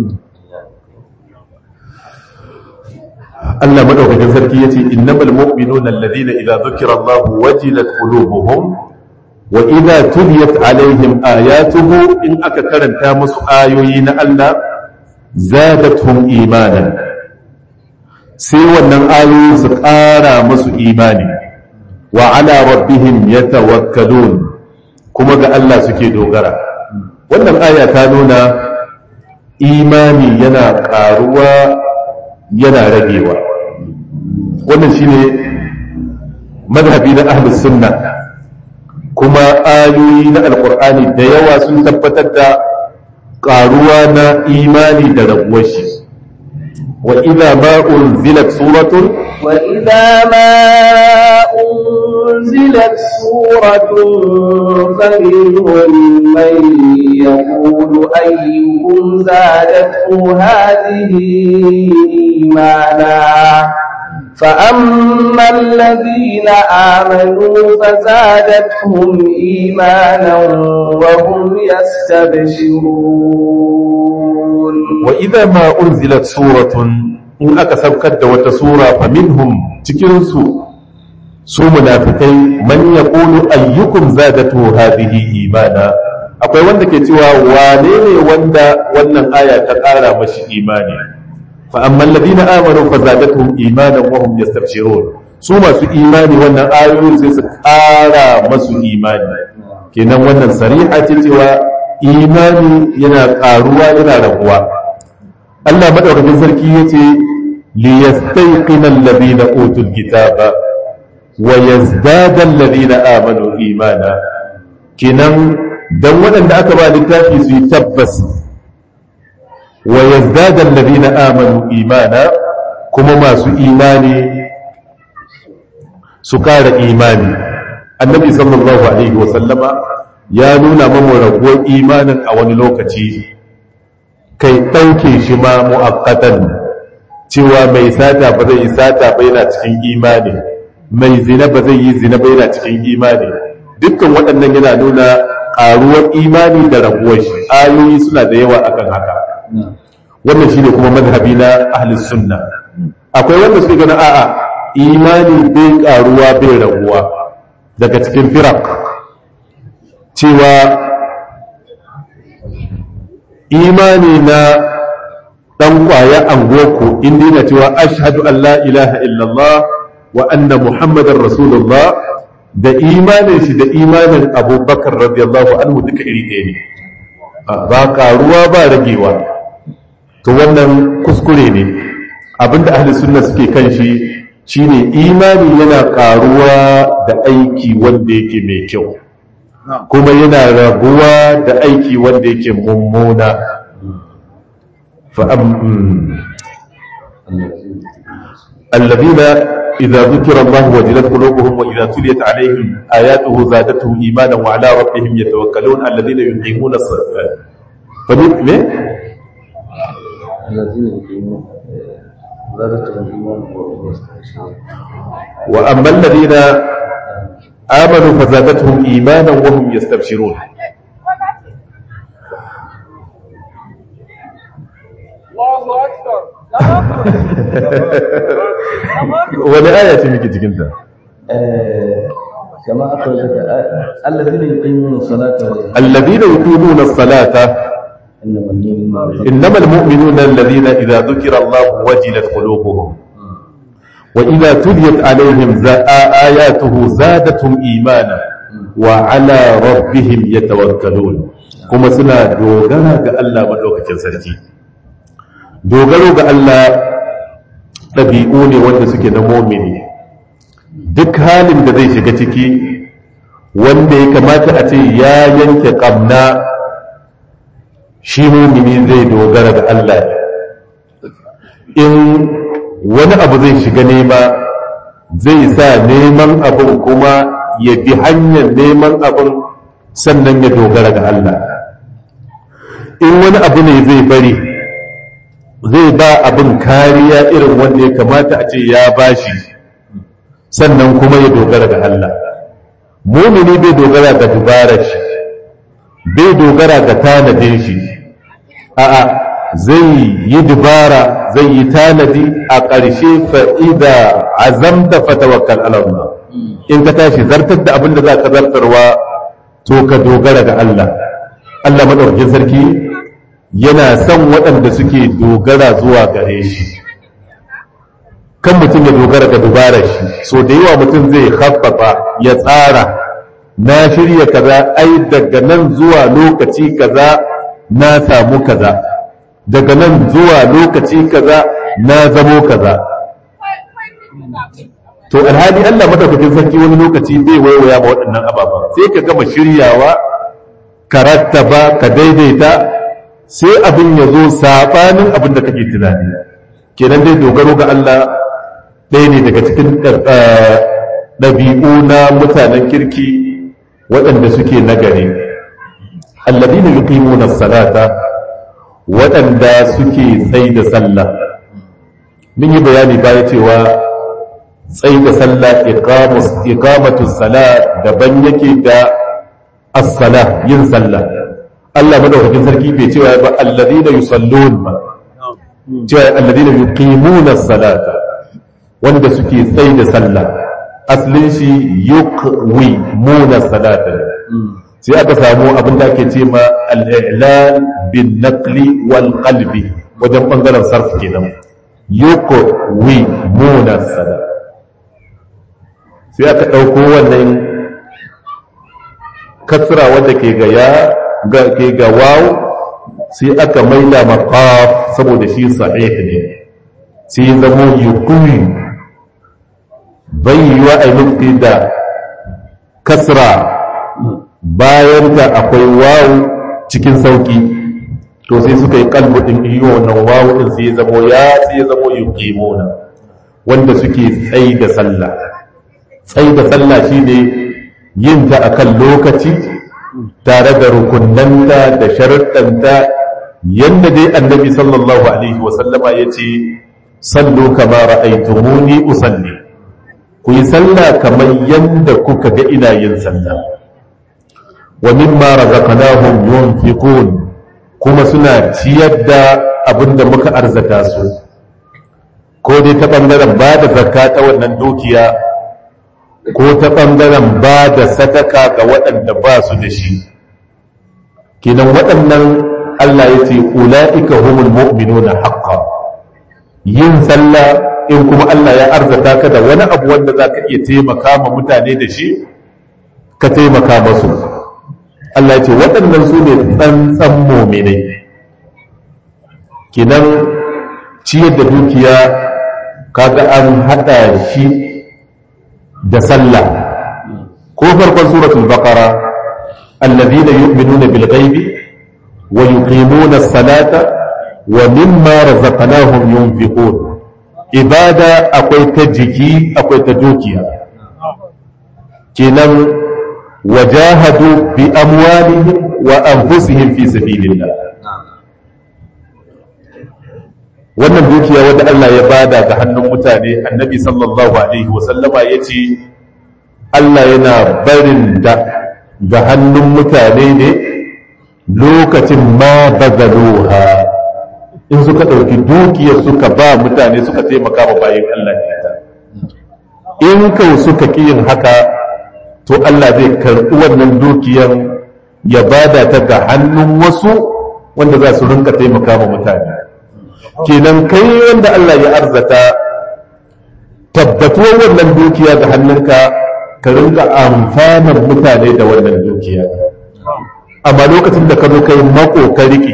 Allah madaukakin sarki yace innamal mu'minuna alladhina idza dhukira Allah wajilat qulubuhum wa idza tuliyat alaihim ayatuhu in aka karanta musu ayoyi na Allah zadatuhum imanan sai wannan ayoyi su ƙara musu imani wa ala rabbihim yatawakkalun kuma ga Allah suke dogara wannan aya ta nuna imani yana ƙaruwa yana ragewa wannan shine madhabi na ahlus sunna kuma ayoyi na alqur'ani da yawa sun tabbatar da ƙaruwa na imani da raguwar shi wa idza ma unzilat suratun وإذا ما أنزلت سورة فمنهم من يقول أيكم زادته هذه إيمانا فأما الذين آمنوا فزادتهم إيمانا وهم يستبشرون وإذا ما أنزلت سورة in aka saukar da wata sura fa minhum cikin su su munafikai man yaqulu ayyukum zadatu hadhihi imana akwai wanda ke cewa wane ne wanda wannan aya ta ƙara mashi imani fa amma alladhina amanu fa zadatuhum imanan wa hum yastabshirun su masu imani wannan ayoyin sai su ƙara masu imani kenan wannan sariha ce cewa imani yana ƙaruwa yana rabuwa Allah madaukakin sarki yace liyastayqina alladhina utul kitaba wa yazdada alladhina amanu imana kinan dan waɗanda aka ba littafi su yi tabbas wa yazdada alladhina amanu imana kuma masu imani su kara imani annabi sallallahu alaihi wa sallama ya nuna mamu raguwar imanin a wani lokaci kai ɗauke shi ma mu'akkatan cewa mai sata ba zai yi sata ba yana cikin imani mai zina ba zai yi zina ba yana cikin imani dukkan waɗannan yana nuna ƙaruwar imani da raguwar shi ayoyi suna da yawa akan haka wannan shi ne kuma mazhabi na ahlus sunna akwai wanda suke gana a'a imani bai ƙaruwa bai raguwa daga cikin firak cewa imani na dan kwaya angoku inda yana cewa ashhadu an la ilaha illallah wa anna muhammadar rasulullah da imanin shi da imanin abubakar radiyallahu anhu duka iri ɗaya ne ba karuwa ba ragewa to wannan kuskure ne abinda ahli sunna suke kan shi shine imani yana karuwa da aiki wanda yake mai kyau kuma yana raguwa da aiki wanda yake mummuna الذين إذا ذكر الله وجلت قلوبهم وإذا تليت عليهم آياته زادتهم إيمانا وعلى ربهم يتوكلون الذين يقيمون الصلاة فمن الذين يقيمون زادتهم إيمانا وأما الذين آمنوا فزادتهم إيمانا وهم يستبشرون الله أكبر wani aya ce muke cikinta كما أخرجك آية. الذين يقيمون الصلاة الذين يقيمون الصلاة إنما المؤمنون إنما المؤمنون الذين إذا ذكر الله وجلت قلوبهم وإذا تليت عليهم زا- آياته زادتهم إيمانا وعلى ربهم يتوكلون كما سنا دوغنا كألا مدوكة سرتي dogaro ga Allah ɗabi'u ne wanda suke na momini duk halin da zai shiga ciki wanda ya kamata a ce ya yanke ƙamna shi momini zai dogara ga Allah in wani abu zai shiga nema zai sa neman abin kuma ya bi hanyar neman abin sannan ya dogara ga Allah in wani abu ne zai bari zai ba abin kariya irin wanda ya kamata a ce ya bashi sannan kuma ya dogara ga Allah mumini bai dogara ga dubarar shi bai dogara ga tanadin shi a'a zai yi dubara zai yi tanadi a ƙarshe fa'ida azamta fatawakkal Allah in ka tashi zartar da abin da za ka zartarwa to ka dogara ga Allah Allah madaukakin sarki yana son waɗanda suke dogara zuwa gare shi kan mutum ya dogara ga dubarar shi so da yawa mutum zai haffafa ya tsara na shirya kaza ai daga nan zuwa lokaci kaza na samu kaza daga nan zuwa lokaci kaza na zamo kaza to alhali Allah madaukakin sarki wani lokaci bai waiwaya ma waɗannan ababa sai ka gama shiryawa ka rattaba ka daidaita sai abin ya zo saɓanin abin da kake tunani kenan dai dogaro ga Allah ɗaya ne daga cikin ɗabi'u na mutanen kirki waɗanda suke nagari alladina yuqimuna salata waɗanda suke tsai da sallah mun yi bayani baya cewa tsai da sallah iqamatu salat daban yake da as-salah yin sallah Allah madaukakin sarki bai cewa ba alladina yusallun ba cewa alladina yuqimuna salata wanda suke tsai da sallah aslin shi yuqwi muna salata sai aka samu abin da ake ce ma al-i'lan bin naqli wal qalbi wajen bangaren sarf kenan yuqwi muna salata sai aka dauko wannan kasra wanda ke ga ya ga ke ga waw sai aka maida ma qaf saboda shi sahih ne sai zamo yuqwi bai yiwa a yi da kasra bayan ta akwai wawu cikin sauki to sai suka yi kalbu din iyo wannan wawu din sai zamo ya sai zamo yuqimuna wanda suke tsayi da sallah tsayi da sallah shine yin ta akan lokaci tare da rukunnanta da sharuɗanta yanda dai annabi sallallahu alaihi wa sallama yace sallu kama ra'aytumuni usalli ku yi sallah kamar yadda kuka ga ina yin sallah wa mimma razaqnahum yunfiqun kuma suna ciyar da abinda muka arzata su ko dai ta bangaren ba da zakka ta wannan dukiya ko ta bangaren ba da sadaka ga waɗanda ba su da shi kinan waɗannan Allah ya ce ula'ika humul mu'minuna haqqan yin sallah in kuma Allah ya arzata ka da wani abu wanda za ka iya taimaka ma mutane da shi ka taimaka masu Allah ya ce waɗannan su ne tsantsan mominai kinan ciyar da dukiya kaga an haɗa shi da sallah ko farkon suratul baqara alladhina yu'minuna bil ghaibi wa yuqimuna as-salata wa mimma razaqnahum yunfiqun ibada akwai ta jiki akwai ta dukiya kenan wajahadu bi amwalihim wa anfusihim fi sabilillah wannan dukiya wanda Allah ya bada ga hannun mutane annabi sallallahu alaihi wasallama yace Allah yana barin da ga hannun mutane ne lokacin ma bazaluha in suka ɗauki dukiyar suka ba mutane suka taimaka ma bayan Allah ne ta in kau suka ƙi yin haka to Allah zai karɓi wannan dukiyar ya bada ta ga hannun wasu wanda za su rinka taimaka ma mutane kenan kai wanda Allah ya arzata tabbatuwar wannan dukiya ga hannunka ka rinka amfanar mutane da wannan dukiya amma lokacin da ka zo kai mako ka riƙe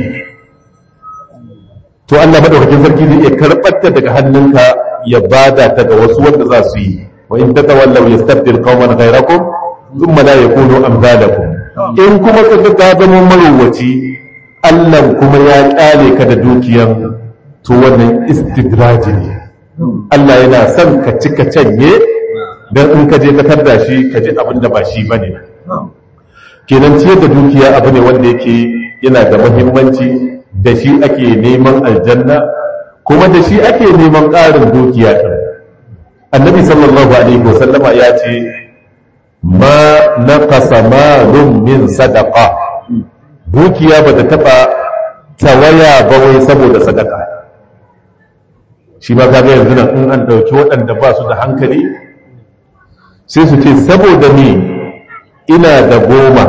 to Allah madaukakin sarki zai iya karɓar ta daga hannunka ya bada ta ga wasu wanda za su yi wa in tatawallaw yastabdil qauman ghayrakum thumma la yakunu amsalakum in kuma ka ga ka zama marowaci Allah kuma ya kyale ka da dukiyan to wannan istidraji ne Allah yana son ka cika canye dan in ka je ka tarda shi ka ji abin da ba shi bane kenan ciyar da dukiya abu ne wanda yake yana da muhimmanci da shi ake neman aljanna kuma da shi ake neman ƙarin dukiya ɗin annabi sallallahu alaihi wasallama ya ce ma naqasa malun min sadaqa dukiya ba ta taɓa tawaya ba wai saboda sadaka shi ma kaga yanzu nan in an ɗauki waɗanda ba su da hankali sai su ce saboda ni ina da goma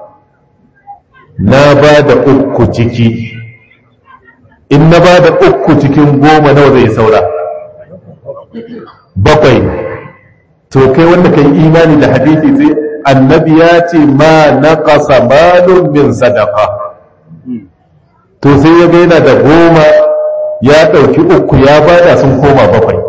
na ba da uku ciki in na ba da uku cikin goma nawa zai saura bakwai to kai wanda kai imani da hadisi sai annabi ya ce ma na ƙasa malum min sadaka to sai ya ga yana da goma ya ɗauki uku ya bada sun koma bakwai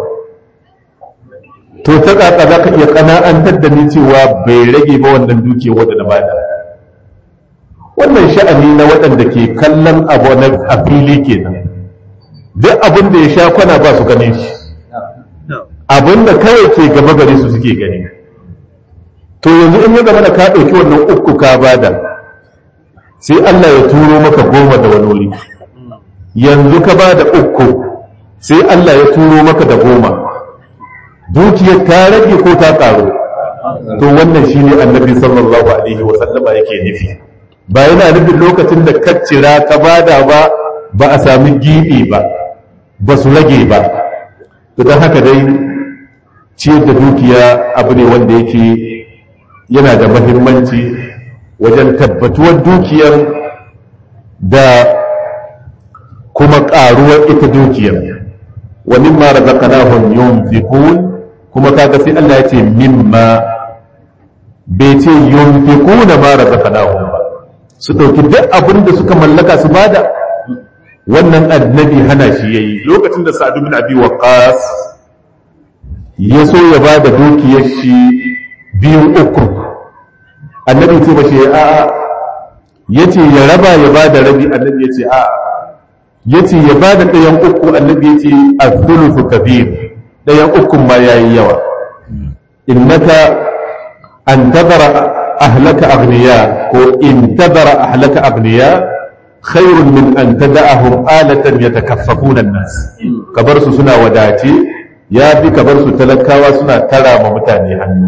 to ta ƙaƙa za ka iya ƙana'antar da ni cewa bai rage ba wannan duke wadda na bada wannan sha'ani na waɗanda ke kallon abu na a fili kenan duk abin da ya sha kwana ba su ganin shi abin da kawai ke gaba gare su suke gani to yanzu in ya gaba da ka ɗauki wannan uku ka bada sai Allah ya turo maka goma da wani wuri yanzu ka bada uku sai Allah ya turo maka da goma dukiyar ta rage ko ta ƙaru to wannan shine annabi sallallahu alaihi wa sallama yake nufi ba yana nufin lokacin da kaccira ka bada ba ba a sami gibi ba ba su rage ba to don haka dai ciyar da dukiya abu ne wanda yake yana da mahimmanci wajen tabbatuwar dukiyar da kuma ƙaruwar ita dukiyar wa mimma razaqnahum yunfiqun kuma kaga sai Allah ya ce mimma bai ce yunfiquna ma razaqnahum ba su ɗauki duk abin da suka mallaka su bada wannan annabi hana shi yayi lokacin da Sa'ad bin Abi Waqqas ya so ya bada dukiyar shi biyu uku annabi ce ba shi a a yace ya raba ya bada rabi annabi yace a a yace ya bada ɗayan uku annabi yace as-thuluthu kabir ɗayan uku ma yayi yawa innaka an tabara أهلك أغنياء وإن تذر أهلك أغنياء خير من أن تدعهم آلة يتكففون الناس كبرس سنة وداتي يا بي كبرس تلكا وسنة ترى ممتاني عنه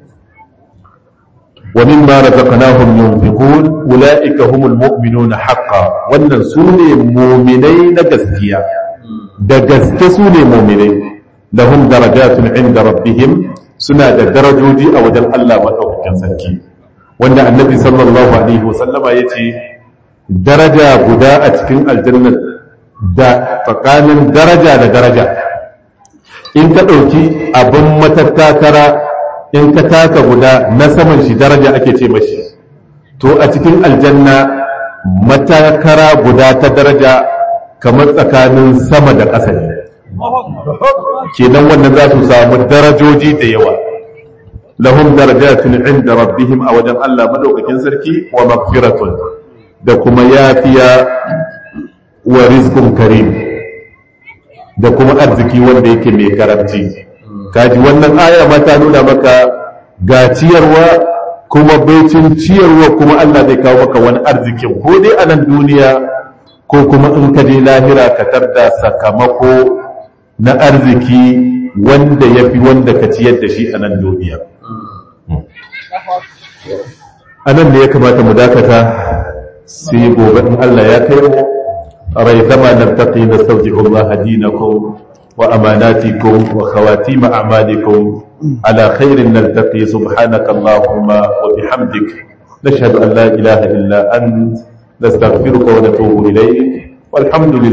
ومما رزقناهم ينفقون أولئك هم المؤمنون حقا وأن سوني مؤمنين قسكيا da gaske su ne muminai lahum darajatun inda rabbihim suna da darajoji a wajen Allah maɗaukakin sarki wanda annabi sallallahu alaihi wasallama ya ce daraja guda a cikin aljanna da tsakanin daraja da daraja in ka ɗauki abin matattakara in ka taka guda na saman shi daraja ake ce mashi to a cikin aljanna matakara guda ta daraja kamar tsakanin sama da ƙasa ne kenan wannan za su samu darajoji da yawa lahum darajatun inda rabbihim a wajen Allah madaukakin sarki wa magfiratun da kuma yafiya wa rizqun karim da kuma arziki wanda yake mai karamci kaji wannan aya ma ta nuna maka ga ciyarwa kuma baicin ciyarwa kuma Allah zai kawo maka wani arzikin ko dai a nan duniya ko kuma in ka je lahira ka tarda sakamako na arziki wanda ya fi wanda ka ciyar da shi a nan duniya a nan da ya kamata mu dakata sai gobe in Allah ya kai mu rai zama nan taƙi na sauƙi Allah dinakum wa amanatikum wa khawatim a'malikum ala khairin naltaqi subhanaka allahumma wa bihamdik nashhadu an la ilaha illa ant nastaghfiruka wa natubu ilayk والحمد لله